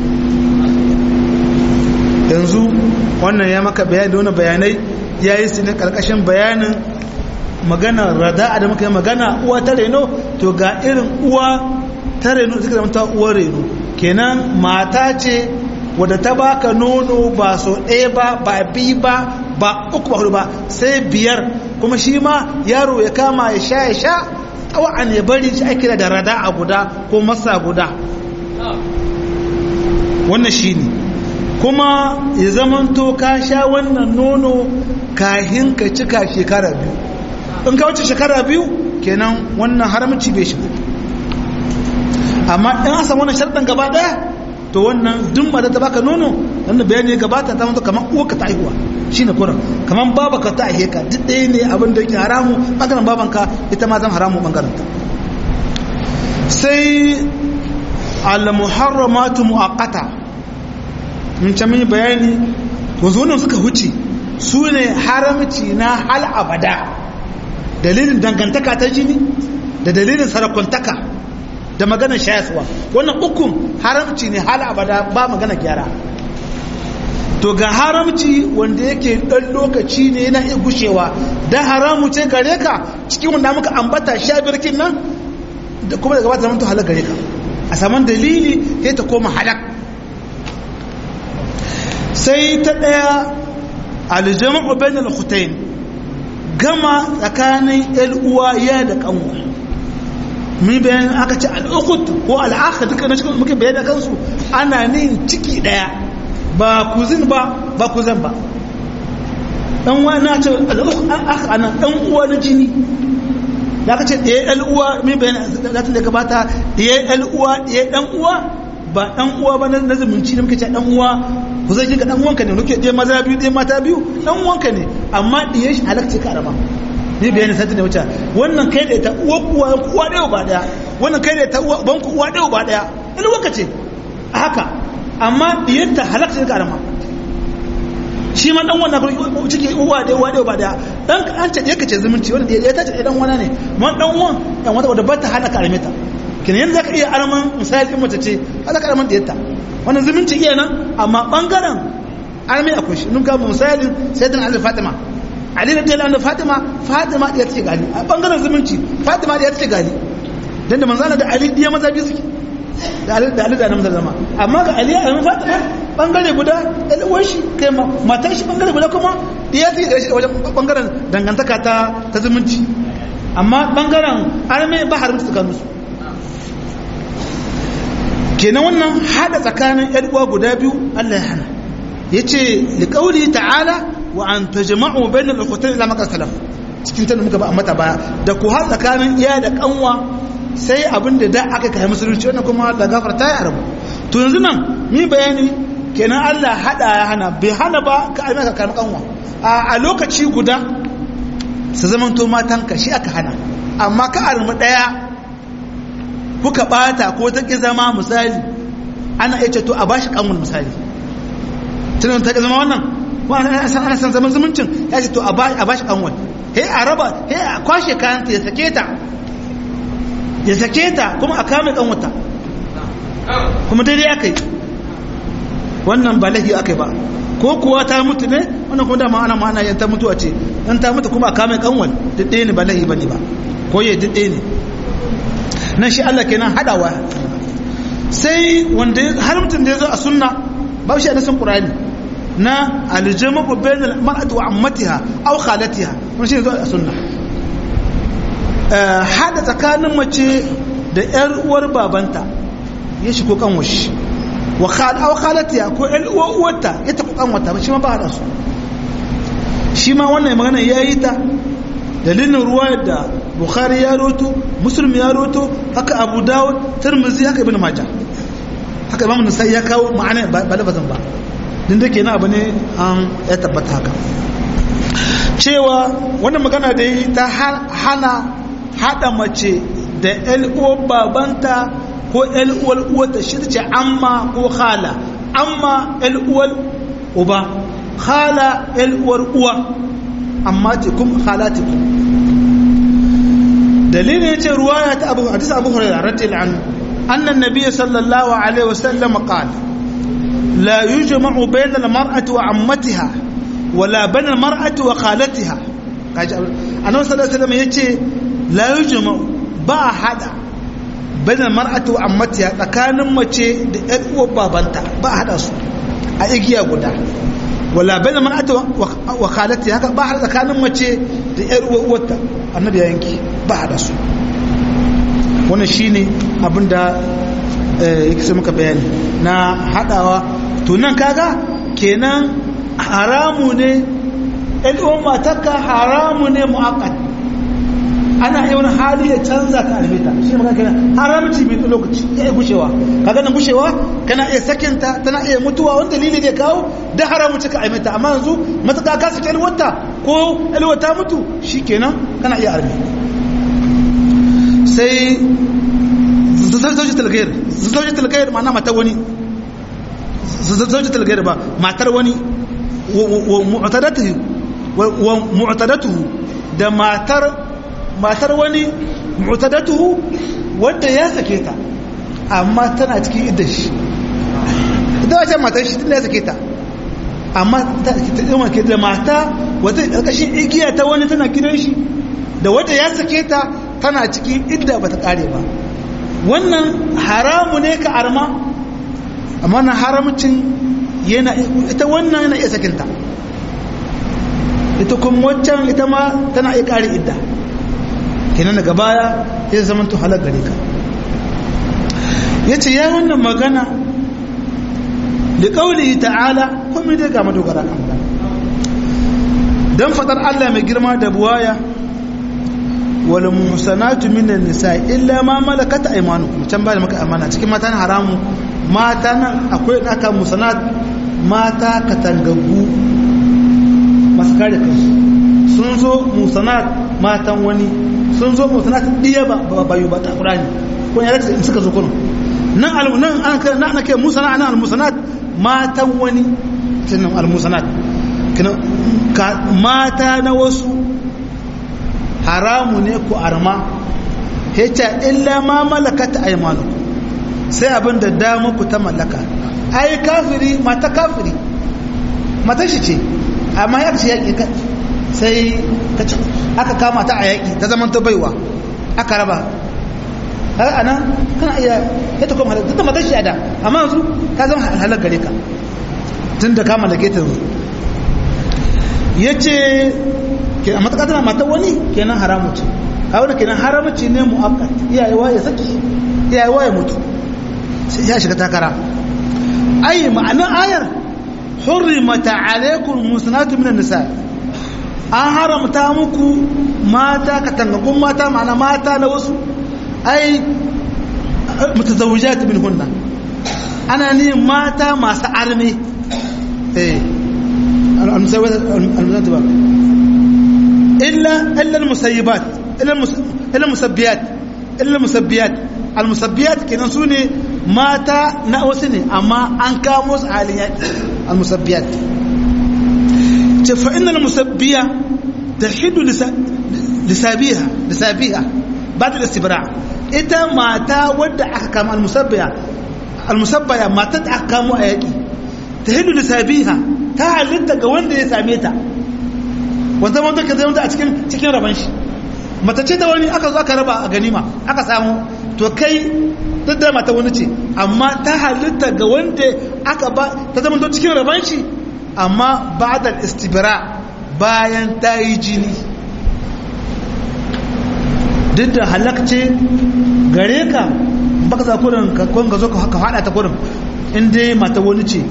yanzu wannan ya maka bayani da wani bayanai ya yi su ne karkashin bayanin magana rada'a da muka yi magana uwa ta reno to ga irin uwa ta reno suka zama ta uwa reno kenan mata ce wadda ta baka nono ba so ɗaya ba ba bi ba ba uku ba hudu ba sai biyar kuma shi ma yaro ya kama ya sha ya sha tsawon ya bari shi ake da rada'a guda ko masa guda wannan shi ne kuma ya zamanto ka sha wannan nono kahin ka cika shekara biyu in ka wuce shekara biyu kenan wannan haramci bai shigo amma in an samu wannan sharɗin gaba ɗaya to wannan duk ba da ta baka nono wannan bayani ya gabata ta mutu kamar uwarka ta haihuwa shi ne kuran kamar babaka ta aihe ka duk ɗaya ne abin da yake haramu ɓangaren babanka ita ma zan haramu ɓangaren ta sai al-muharramatu mu'aqqata mun can mun bayani wazo suka huce su ne haramci na hal abada dalilin dangantaka ta jini da dalilin sarakuntaka da maganar shayaswa wannan ukun haramci ne hal abada ba magana gyara to ga haramci wanda yake dan lokaci ne yana iya gushewa da haramu ce gare ka cikin wanda muka ambata sha birkin nan da kuma daga bata zamanto halak gare ka a saman dalili sai ta koma halak sai ta daya aljama'u bainal khutayn gama tsakanin yan uwa ya da kanwa mun bayan aka ce al'ukhut ko al'akha duka na cikin muke bayani kansu ana nin ciki daya ba kuzin ba ba kuzan ba dan uwa na ce al'akha ana dan uwa na jini da aka ce ɗaya ɗan uwa mun bayan zatin da gabata ɗaya ɗan uwa ɗaya ɗan uwa ba ɗan uwa ba na zumunci da muke ce ɗan uwa ku zai ga ɗan uwanka ne nuke ɗaya maza biyu ɗaya mata biyu ɗan uwanka ne amma ɗaya shi halakci ka araba ni bayani satin da wuce wannan kai da ta uwa uwa uwa ɗaya ba ɗaya wannan kai da ta uwa ban ku uwa ɗaya ba ɗaya ɗan uwanka ce a haka amma ɗiyar ta halakci ka araba shi ma ɗan wannan ciki uwa ɗaya uwa ɗaya ba ɗaya dan an ce ɗaya ka ce zumunci wanda ɗaya ta ce ɗan wana ne ma ɗan uwan ɗan wata wadda ba ta halaka armeta kina yanzu zaka iya arman misali in mace ce za ka arman ɗiyarta wannan zumunci iya nan amma ɓangaren armi akwai shi nun kama misali sai dan ali fatima ali da dela fatima fatima ɗaya take gali a ɓangaren zumunci fatima ɗaya take gali dan da manzana da ali ɗiya maza biyu suke da ali da ali da namza zama amma ga ali a fatima ɓangare guda ɗan uwan shi kai matan shi ɓangare guda kuma ɗiya take da shi wajen ɓangaren dangantaka ta ta zumunci amma ɓangaren armi ba haramta tsakaninsu kenan wannan hada tsakanin yan uwa guda biyu Allah ya hana yace liqauli ta'ala wa an tajma'u bainal ukhtayn ila maka salaf cikin tana muka ba mata baya da ku har tsakanin iya da kanwa sai abinda da aka kai musulunci wannan kuma da gafarta ya arabu to yanzu nan mi bayani kenan Allah hada ya hana bai hana ba ka aima ka karmi kanwa a lokaci guda su zamanto matanka shi aka hana amma ka armi daya kuka bata ko ta ki zama misali ana iya ce to a bashi kanwal misali tunan ta ki zama wannan ko ana san ana san zaman zumuncin ya ce to a bashi kanwal he a raba he a kwashe kayan ta ya sake ta ya sake ta kuma a kame kanwata kuma daidai aka yi wannan ba lahi aka yi ba ko kuwa ta mutu ne wannan kuma dama ana ma'ana yan ta mutuwa ce dan ta mutu kuma a kame kanwal duk ɗaya ne ba lahi bane ba ko ya duk ɗaya ne nan shi Allah kenan hadawa sai wanda haramtin da ya zo a sunna ba shi a nasan qur'ani na aljama'u bainal mar'ati wa ammatiha aw khalatiha wannan shi ne zo a sunna hada tsakanin mace da yar uwar babanta ya shigo kan washi wa khal aw khalatiha ko yar uwar uwarta ya ta kan wata shi ma ba hada su shi ma wannan magana yayi ta dalilin ruwa da bukhari ya roto muslim ya roto haka abu dawud tirmidhi haka ibn majah haka imam nasai ya kawo ma'ana ba lafazin ba din da kenan abu ne an ya tabbata haka cewa wannan magana da yi ta hana hada mace da ƴan uwar babanta ko ƴan uwar uwarta shi ce amma ko khala amma ƴan uwar uba khala ƴan uwar uwa amma tikum khalatikum dalilin yace ruwaya ta Abu hadisi Abu Hurairah radiyallahu anhu anna an-nabiy sallallahu alaihi wasallam qala la yujma'u bayna al-mar'ati wa 'ammatiha wala bayna al-mar'ati wa khalatiha kaji annabi sallallahu alaihi wasallam yace la yujma'u ba hada bayna al-mar'ati wa 'ammatiha tsakanin mace da ƴar uwar babanta ba hada su a igiya guda wala bayna al-mar'ati wa khalatiha haka ba hada tsakanin mace da ƴar uwar uwarta annabi ya yanki ba hada su wannan shine abinda yake sai muka bayani na hadawa to nan kaga kenan haramu ne ɗan uwan matarka haramu ne mu'akkad ana yi wani hali ya canza ka almita shi maka kenan haramci mai lokaci ya yi gushewa kaga nan gushewa kana iya sakinta tana iya mutuwa wani dalili ne kawo da haramu cika almita amma yanzu matuƙa ka saki alwata ko alwata mutu shi kenan kana iya armi sai zaujin talgayar zaujin talgayar ma'ana mata wani zaujatul gairi ba matar wani wa mu'tadatuhu wa mu'tadatuhu da matar matar wani mu'tadatuhu wanda ya sake ta amma tana cikin idda shi ita wace matar shi tana ya sake ta amma ta ke da mata wata ƙarƙashin igiya ta wani tana gidan shi da wanda ya sake ta tana cikin idda ba ta ƙare ba wannan haramu ne ka arma amma na haramcin yana ita wannan yana iya sakinta ita kuma waccan ita ma tana iya ƙare idda kenan daga baya ya zama to halar gare ka ya ce ya wannan magana da ƙauli ta'ala kuma dai ga madogara kan magana don faɗar Allah mai girma da buwaya wal muhsanatu minan nisa illa ma malakat aymanukum can ba da maka amana cikin mata na haramu mata nan akwai aka musanat mata katangagu masu kare kansu sun zo musanat matan wani sun zo musanat diya ba bayu ba ta qur'ani ko ya rasa in suka zo kuno nan al nan an ka nan ake musana nan al musanat matan wani tunan al musanat kina mata na wasu haramu ne ku arma hecha illa ma malakat aymanukum sai abin da dama ku ta mallaka ai kafiri mata kafiri mata shi ce amma ya ce yaƙi sai aka kama ta a yaƙi ta zama ta baiwa aka raba har ana kana iya ya ta kuma halatta mata shi a da amma yanzu ka zama halar gare ka tun da kama da ke ta ya ce a matuƙa tana mata wani kenan haramu ce a wani kenan haramci ne mu'akkat iyayewa ya saki iyayewa ya mutu sai ya shiga takara ai ma'anar ayar hurrimata alaikum musnatu minan nisa an haramta muku mata katangagun mata ma'ana mata na wasu ai mutazawwijat min hunna ana ne mata masu arme eh al-musawwat ba illa illa al-musayyibat illa al-musabbiyat illa al-musabbiyat al-musabbiyat kenan sune mata na wasu ne amma an kamo su halin yaƙi al-musabbiyat ce fa innal musabbiya tahidu lisabiha lisabiha ba'da al-istibra ita mata wadda aka kama al-musabbiya al-musabbaya mata da aka kamo a yaƙi tahidu lisabiha ta halitta ga wanda ya same ta wanda wanda ka zama a cikin cikin raban shi mata ce ta wani aka zo aka raba a ganima aka samu to kai duk da mata wani ce amma ta halitta ga wanda aka ba ta zama to cikin raban shi amma ba da istibira bayan ta yi jini duk da halakce gare ka baka za kurin ka ga zo ka hada ta kurin in dai mata wani ce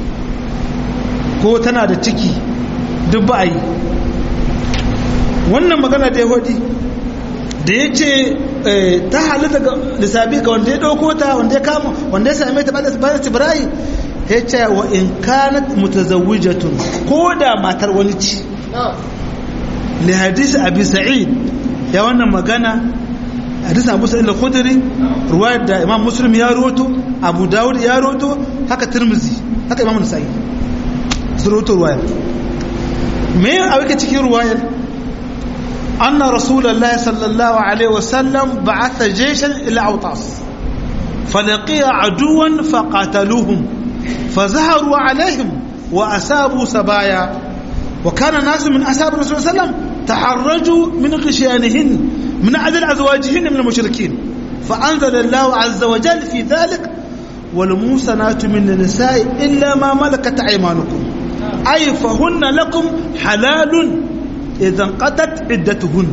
ko tana da ciki duk ba a yi wannan magana da ya hodi da ya ce ta halitta ga lissabi ga wanda ya ɗauko ta wanda ya kama wanda ya same ta ba da tsibirai ya ce wa in kanat mutazawwijatun ko da matar wani ci li hadisi abi sa'id ya wannan magana hadisi abu sa'id al-khudri ruwayar da imam muslim ya roto abu dawud ya roto haka tirmizi haka imam nasa'i su roto ruwayar me a wake cikin ruwayar أن رسول الله صلى الله عليه وسلم بعث جيشا إلى أوطاس فلقي عدوا فقاتلوهم فزهروا عليهم وأسابوا سبايا وكان ناس من أساب الرسول صلى الله عليه وسلم تحرجوا من غشيانهن من عدل أزواجهن من المشركين فأنزل الله عز وجل في ذلك والموسنات من النساء إلا ما ملكت أيمانكم أي فهن لكم حلال idan qatat iddatuhun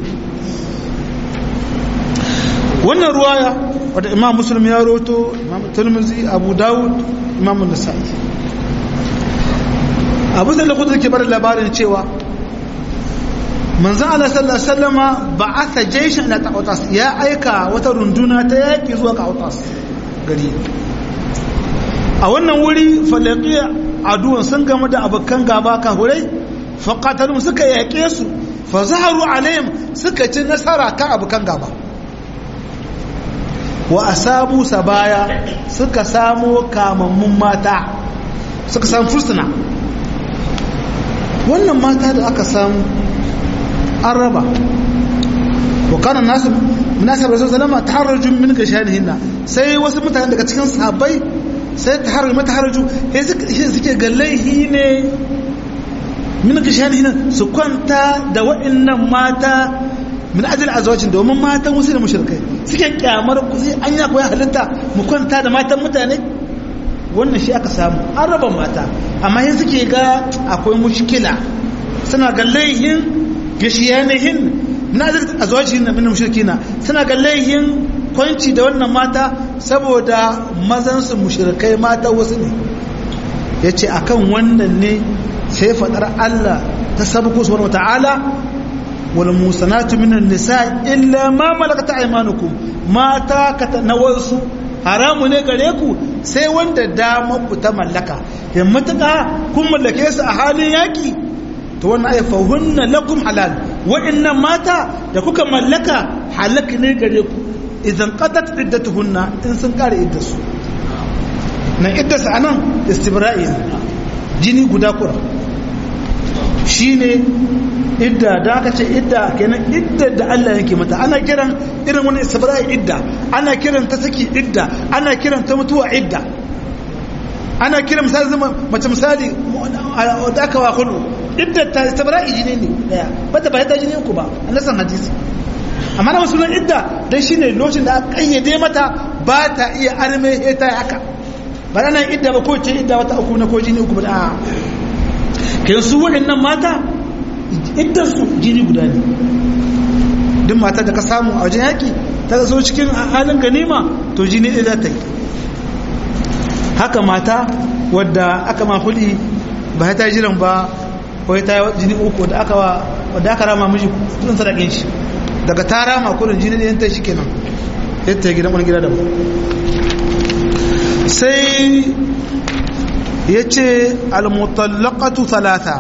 wannan ruwaya wadda imam muslim ya roto imam tirmidhi abu dawud imam nasa'i abu da kudu ke bar labarin cewa manzon Allah sallallahu alaihi wasallama ba'atha jayshan ila ta'utas ya aika wata runduna ta yaki zuwa ta'utas gari a wannan wuri falaqiya aduwan sun gama da abokan gaba kahurai faƙatarun suka yaƙe su fa zaharu alayhim suka ci nasara kan abokan gaba wa asabu sabaya suka samo kamammun mata suka samu fursuna wannan mata da aka samu an raba wakanan nasu nasa rasu salama ta haraju min gashanihinna sai wasu mutane daga cikin sahabbai sai ta haraju mata haraju sai suke ga laihi ne min gashanihinna su kwanta da wa'annan mata min ajal azwajin domin matan wasu da mushrikai suke kyamar ku sai an ya koyi halitta mu kwanta da matan mutane wannan shi aka samu an raba mata amma yin suke ga akwai mushkila suna ga laihin gashiyanihin na azwajin min mushrikina suna ga laihin kwanci da wannan mata saboda mazan su mushrikai mata wasu ne yace akan wannan ne sai fadar Allah ta sabku subhanahu wataala والموسنات من النساء إلا ما ملكت أيمانكم ما تاكت نوانسو haramu ne gare ku sai wanda damar ku ta mallaka ya matuƙa kun mallake su a halin yaƙi to wannan ayi fahunna lakum halal wa'annan mata da kuka mallaka halak ne gare ku idan qadat iddatuhunna in sun kare iddasu nan iddasu anan istibra'i jini guda kura shine idda da aka ce idda kenan idda da Allah yake mata ana kiran irin wani istibra'i idda ana kiran ta saki idda ana kiran ta mutuwa idda ana kiran misali zama mace misali da aka wa kullu idda ta istibra'i jini ne daya bata ba ta jini uku ba annasan hadisi amma na sunan idda dan shine lokacin da aka kayyade mata ba ta iya arme ta haka ba nan idda ba ko ce idda wata uku na ko jini uku ba a kai su waɗannan mata iddarsu jini guda ne duk mata da ka samu a wajen yaƙi ta zo cikin halin ganima to jini ɗaya za ta yi haka mata wadda aka ma huli ba ta jiran ba ko ta yi jini uku da aka wadda aka rama miji kudin sadakin shi daga ta rama kudin jini ɗayan ta shi kenan yadda ya gidan wani gida da ba sai ya ce almutallaqatu talata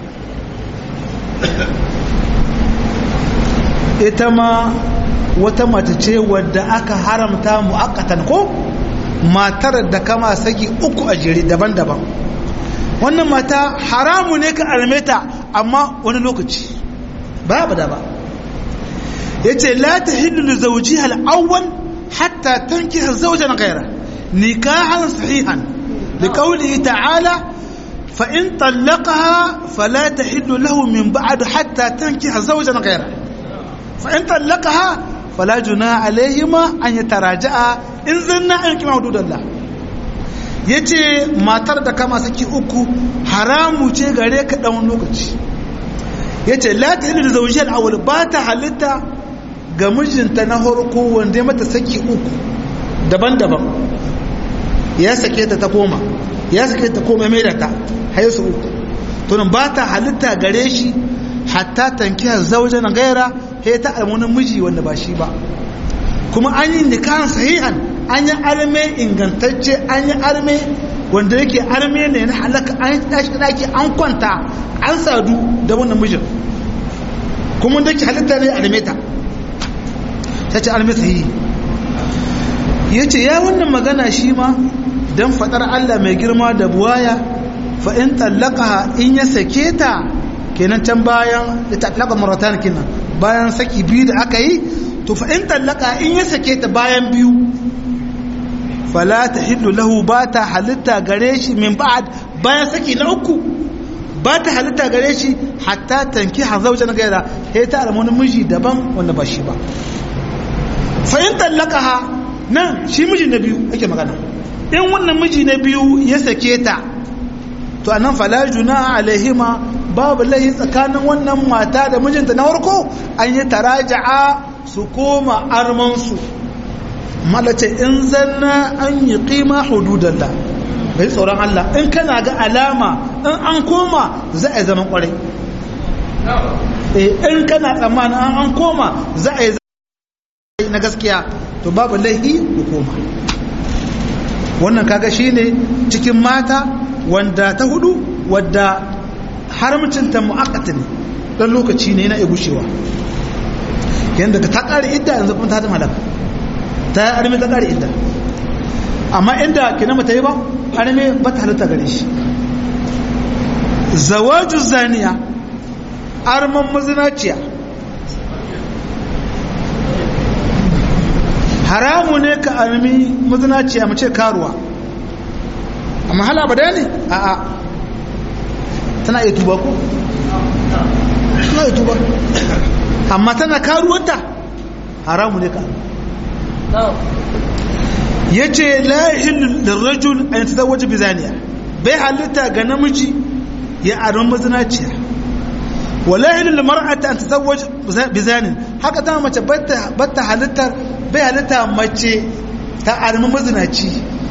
ita ma wata mace ce wadda aka haramta mu'akkatan ko matar da kama saki uku a jere daban-daban wannan mata haramu ne ka almeta amma wani lokaci ba ba da ba ya ce la ta hillu zauji hal'awwal hatta tanki zaujan gaira nikahan sahihan لقوله تعالى فإن طلقها فلا تحل له من بعد حتى تنكح زوجا غيره فإن طلقها فلا جناح عليهما أن يتراجعا إن زلنا أن كما حدود الله yace matar da kama saki uku haramu ce gare ka dan lokaci yace la tahillu zawjiyal awwal ba ta halitta ga mijinta na farko wanda ya mata saki uku daban-daban ya sake ta ta koma ya sake ta koma mai da ta haisu uku tunan ba ta halitta gare shi hatta tankiya zauje na gaira ya ta almunin miji wanda ba shi ba kuma an yi nikahan sahihan an yi arme ingantacce an yi arme wanda yake arme ne na halaka an tashi daki an kwanta an sadu da wannan mijin kuma da ke halitta ne arme ta ta ce arme sahihi ya ce ya wannan magana shi ma don faɗar Allah mai girma da buwaya fa'in tallaka in ya sake ta kenan can bayan da tallaka maratan kenan bayan saki biyu da aka yi to fa'in tallaka in ya sake ta bayan biyu fala ta hillu lahu ba ta halitta gare shi min ba'ad bayan saki na uku ba ta halitta gare shi hatta tanki hazauja na gaira ya ta alamonin miji daban wanda ba shi ba fa'in tallaka ha nan shi miji na biyu ake magana in wannan miji na biyu ya sake ta to anan fala juna alaihima babu laihi tsakanin wannan mata da mijinta na farko an yi taraja'a su koma armansu malace in zanna an yi qima hududallah bai tsoron Allah in kana ga alama in an koma za a yi zaman kwarai in kana tsammanin an koma za a yi na gaskiya to babu laihi hukuma wannan kaga shine cikin mata wanda ta hudu wadda haramcinta mu'akkata ne dan lokaci ne yana gushewa yanda ta kare idda yanzu kuma ta hada malaka ta yi arme ta kare idda amma inda kina mata yi ba arme ba ta halatta gare shi zawaju zaniya arman mazinaciya haramu ne ka armi mazinaciya mace karuwa amma hala ba ne a a tana iya tuba ko? tana iya tuba amma tana karuwanta haramu ne ka ya ce la'ihil da rajul a yi ta waje bizaniya bai halitta ga namiji ya aron mazinaciya wala hilul mar'ata an tazawwaj bizanin haka ta mace batta halittar bai halitta mace ta armi mazinaci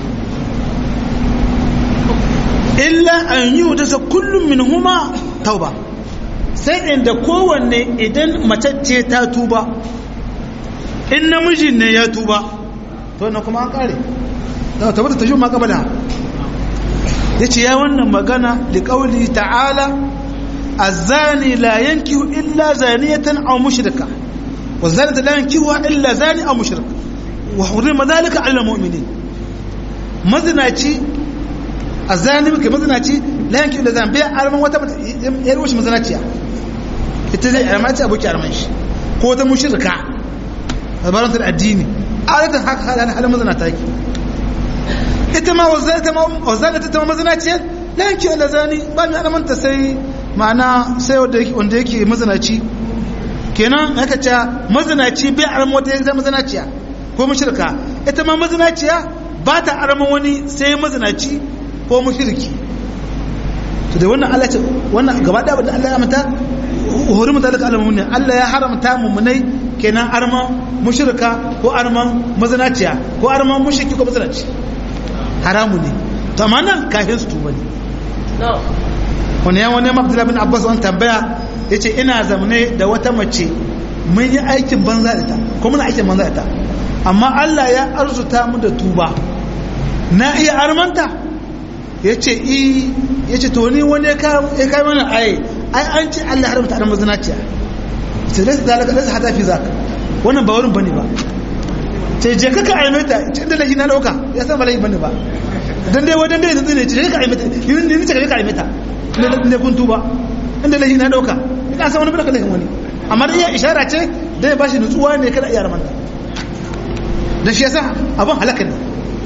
illa an yi wuta kullum min huma tauba sai inda kowanne idan mace ce ta tuba in namiji ne ya tuba to na kuma an kare ta tabbata ta shi ma kabala ya ce ya wannan magana da ƙauli ta'ala الزاني لا ينكه إلا زانية أو مشركة والزانية لا ينكهها إلا زاني أو مشرك وحرم ذلك على المؤمنين مزناتي الزاني مك مزناتي لا ينكه إلا زاني بيع أرمان وتا يروش مزناتي اتزاي أرماتي أبوك أرمانش قوة مشركة عبارة الديني عادة حق هذا هذا مزناتك ita ma wazana ta ma mazinaciya la yanki ala zani ba mai alamanta sai ma'ana sai wanda yake mazinaci kenan haka ce mazinaci bai arama wata yanzu mazinaciya ko mushrika ita ma mazinaciya ba ta arama wani sai mazinaci ko mushriki to da wannan Allah ce wannan gaba da abin da Allah ya mata hori mutalaka alamun ne Allah ya haramta mummunai kenan arma mushrika ko arma mazinaciya ko arma mushriki ko mazinaci haramu ne to amma nan kafin su tuba ne wani ya wani abdullahi bin abbas wani tambaya ya ce ina zamane da wata mace mun yi aikin banza da ta ko muna aikin banza da ta amma allah ya arzuta mu da tuba na iya armanta ya ce i ya ce to ni wani ya kai mana aye ai an ce allah haramta armar zinaciya ce lasu zalaka lasu hata fi zaka wannan ba wurin bane ba ce je kaka aimata ce da lahi na dauka ya san bala'i bane ba dan dai wadan dai ne ce kaka aimata ni ni ce kaka aimata ne ne kun tuba inda lahi na dauka ina san wani baka lahin wani amma dai ya ishara ce da ya bashi nutsuwa ne kada iya ramanta dan shi yasa abun halaka ne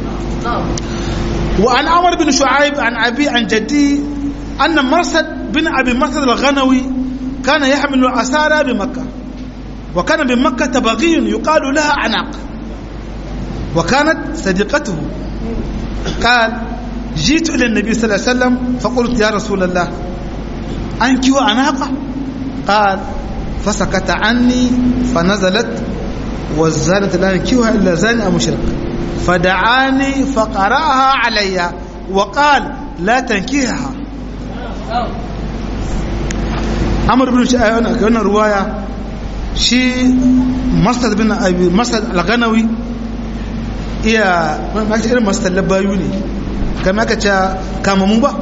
wa an amr bin shu'aib an abi an jaddi anna marsad bin abi marsad al-ghanawi kana yahmilu asara bi makkah وكان بمكة بغي يقال لها عناق وكانت صديقته قال جئت إلى النبي صلى الله عليه وسلم فقلت يا رسول الله أنك وعناقة قال فسكت عني فنزلت والزانة لا ينكوها إلا زاني أو مشرك فدعاني فقرأها علي وقال لا تنكيها عمرو بن شعيب كان رواية شي مسند بن أبي مسند الغنوي iya maka irin masu tallabayu ne kama aka ce kamamu ba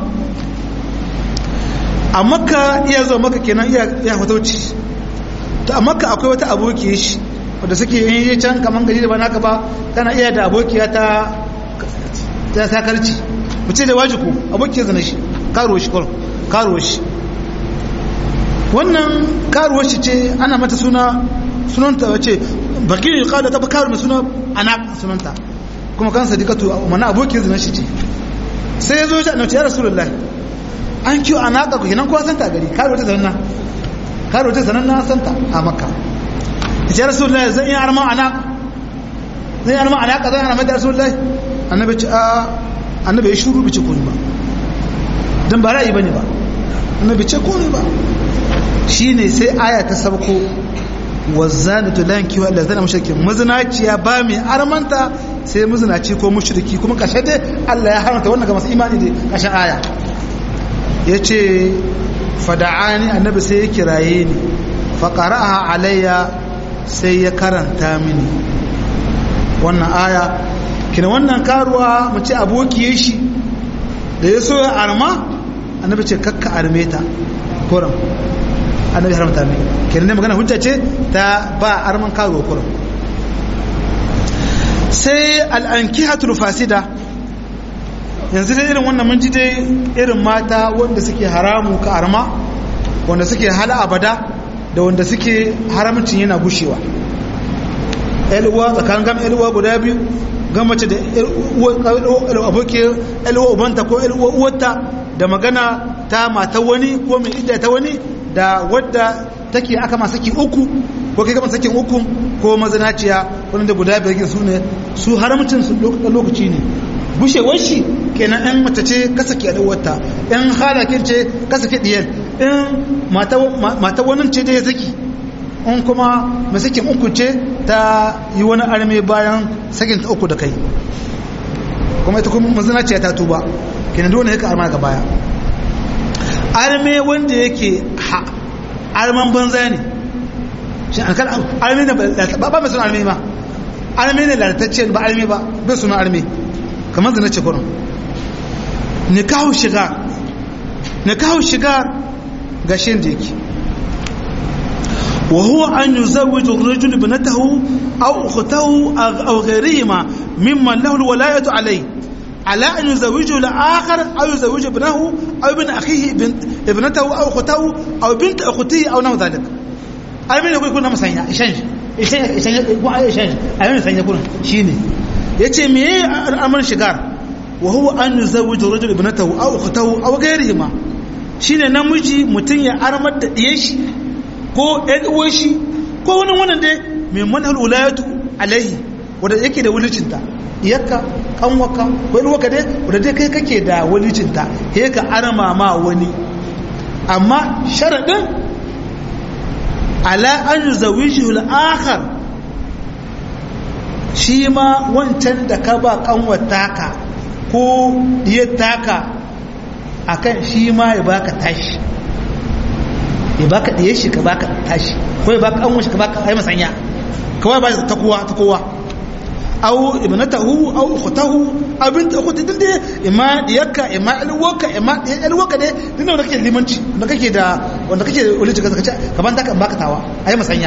a makka iya zuwa maka kenan iya fatauci to a makka akwai wata aboki shi wadda suke yin yi can kaman gari da ba naka ba tana iya da abokiya ta ta sakarci mace da wajiku abokiya zana shi karo shi kwaro karo shi wannan karo shi ce ana mata suna sunanta wace bakin yi kawo da ta karo mai suna ana sunanta kuma kan sadikatu mana abokin zina shi ce sai ya zo ya ce ya rasulullah an kiyo a naƙa ku hinan kowa santa gari karo ta zanna karo ta zanen na santa a makka ya rasulullah zan yi arma a naƙa zan yi arma a naƙa zan yi arma da rasulullah annabi ce a annabi ya shuru bice kuni ba don ba ra'ayi bane ba annabi ce kuni ba shine sai aya ta sabko wazzanatu la yankihu illa zana mushrikin mazinaciya ba mai armanta sai mazinaci ko mushriki kuma kashe dai Allah ya haramta wannan ga masu imani da kashe aya yace fada'ani annabi sai ya kiraye ni fa qara'aha alayya sai ya karanta mini wannan aya kina wannan karuwa mu ce abokiye shi da ya so ya arma annabi ce kakka arme ta koran annabi haramta mai kenan ne magana hujja ce ta ba arman karo kurum sai al'ankihatul fasida yanzu dai irin wannan mun ji dai irin mata wanda suke haramu ka arma wanda suke hala abada da wanda suke haramcin yana gushewa uwa tsakanin gam uwa guda biyu gan mace da abokiyar uwa ubanta ko uwa uwarta da magana ta mata wani ko mai idda ta wani da wadda take aka ma saki uku ko kai gama sakin uku ko mazanaciya wanda guda biyar su ne su haramcin su lokaci ne bushewar shi kenan ɗan mace ce kasa ke wata ɗan halakin ce kasa ke ɗiyar in mata wani ce da ya saki in kuma mai sakin uku ce ta yi wani arme bayan sakin ta uku da kai kuma ita kuma mazanaciya ta tuba kenan dole ya ka arma ga baya arme wanda yake arman banza ne shi an kan arme ne ba ba mai suna arme ba arme ne lalatacce ba arme ba bai suna arme kamar zina ce kurin nikahu shigar nikahu shigar ga shi da yake وهو أن يزوج الرجل ابنته أو أخته أو غيرهما ممن له الولاية عليه على أن يزوجه الآخر أو يزوج ابنه أو ابن أخيه ابنته أو أخته أو بنت أخته أو نحو ذلك أمين يقول يكون مسانيا إشانج إشانج يكون أي إشانج أمين مسانيا يكون شيني يتي مي أمر شجار وهو أن يزوج الرجل ابنته أو أخته أو غيرهما shine namiji mutum ya armar da ɗiye shi ko ɗan uwan shi ko wani wannan dai mai manhal ulayatu alaihi wanda yake da wulicinta iyakka kanwaka wani waka dai wadda dai kai kake da walicinta he ka arama ma wani amma sharaɗin ala an zawishi al'akhar shi ma wancan da ka ba kanwata ka ko diyar taka akan shi ma ya baka tashi ya baka diyar shi ka baka tashi ko ya baka kanwar shi ka baka ai masanya kawai ba ta kowa ta kowa aw ibnatahu aw ukhtahu aw bint ukhti din dai imma diyarka imma alwaka imma alwaka dai din da kake limanci da kake da wanda kake ulici ka kace kaman taka baka tawa ayi masanya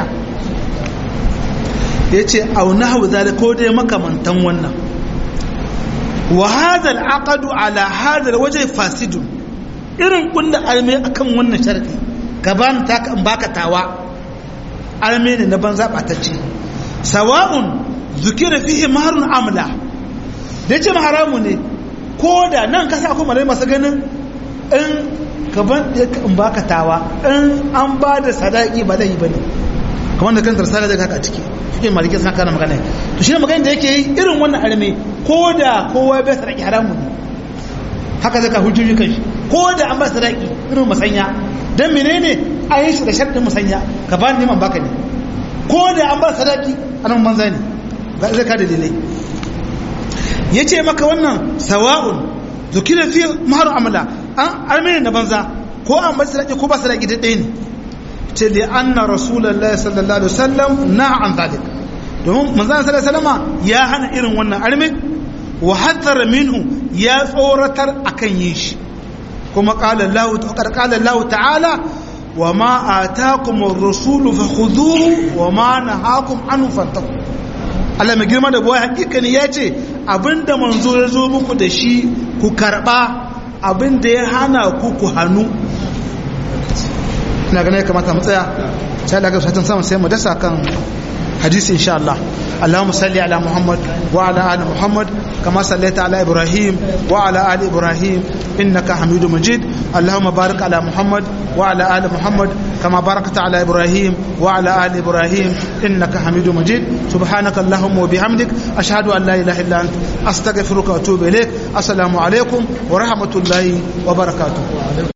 yace aw nahwu zalika ko dai makamantan wannan wa hadha al-aqd ala hadha al-wajh fasid irin kullu alme akan wannan sharadi gaban taka in baka tawa alme ne na banza batacce sawa'un zukira fihi maharun amla da ce haramu ne ko da nan kasa kuma malai masu ganin in gaban in baka tawa in an ba da sadaki ba zai yi ba ne kamar da kan tarsala da kaka ciki cikin malikin suna kana magana to shi ne magana da yake yi irin wannan arme ko da kowa bai sadaki haramu ne haka zaka hujjoji kan shi ko da an ba sadaki irin musanya dan menene an yi shi da sharɗin musanya ka ba ni neman baka ne ko da an ba sadaki anan manza ne zai ka dalilai ya ce maka wannan sawa'un zukira fi maharu amala an armeni na banza ko an bar sadaki ko ba sadaki da ɗaya ne ce li anna rasulullah sallallahu alaihi wasallam na an zalik domin manzon sallallahu alaihi wasallama ya hana irin wannan arme wa haddara minhu ya tsoratar akan yin shi kuma qala Allah qala Allah ta'ala wa ma atakum ar-rasulu fakhudhuhu wa ma nahakum anhu fantahu Allah mai girma da buwa hakikani ya ce abinda manzo ya zo muku da shi ku karba abinda ya hana ku ku hannu ina ganin ya kamata mu tsaya sai Allah ga fatan samu sai mu dasa kan hadisi insha Allah اللهم صل على محمد وعلى ال محمد كما صليت على ابراهيم وعلى ال ابراهيم انك حميد مجيد اللهم بارك على محمد وعلى ال محمد كما باركت على ابراهيم وعلى ال ابراهيم انك حميد مجيد سبحانك اللهم وبحمدك اشهد ان لا اله الا انت استغفرك واتوب اليك السلام عليكم ورحمه الله وبركاته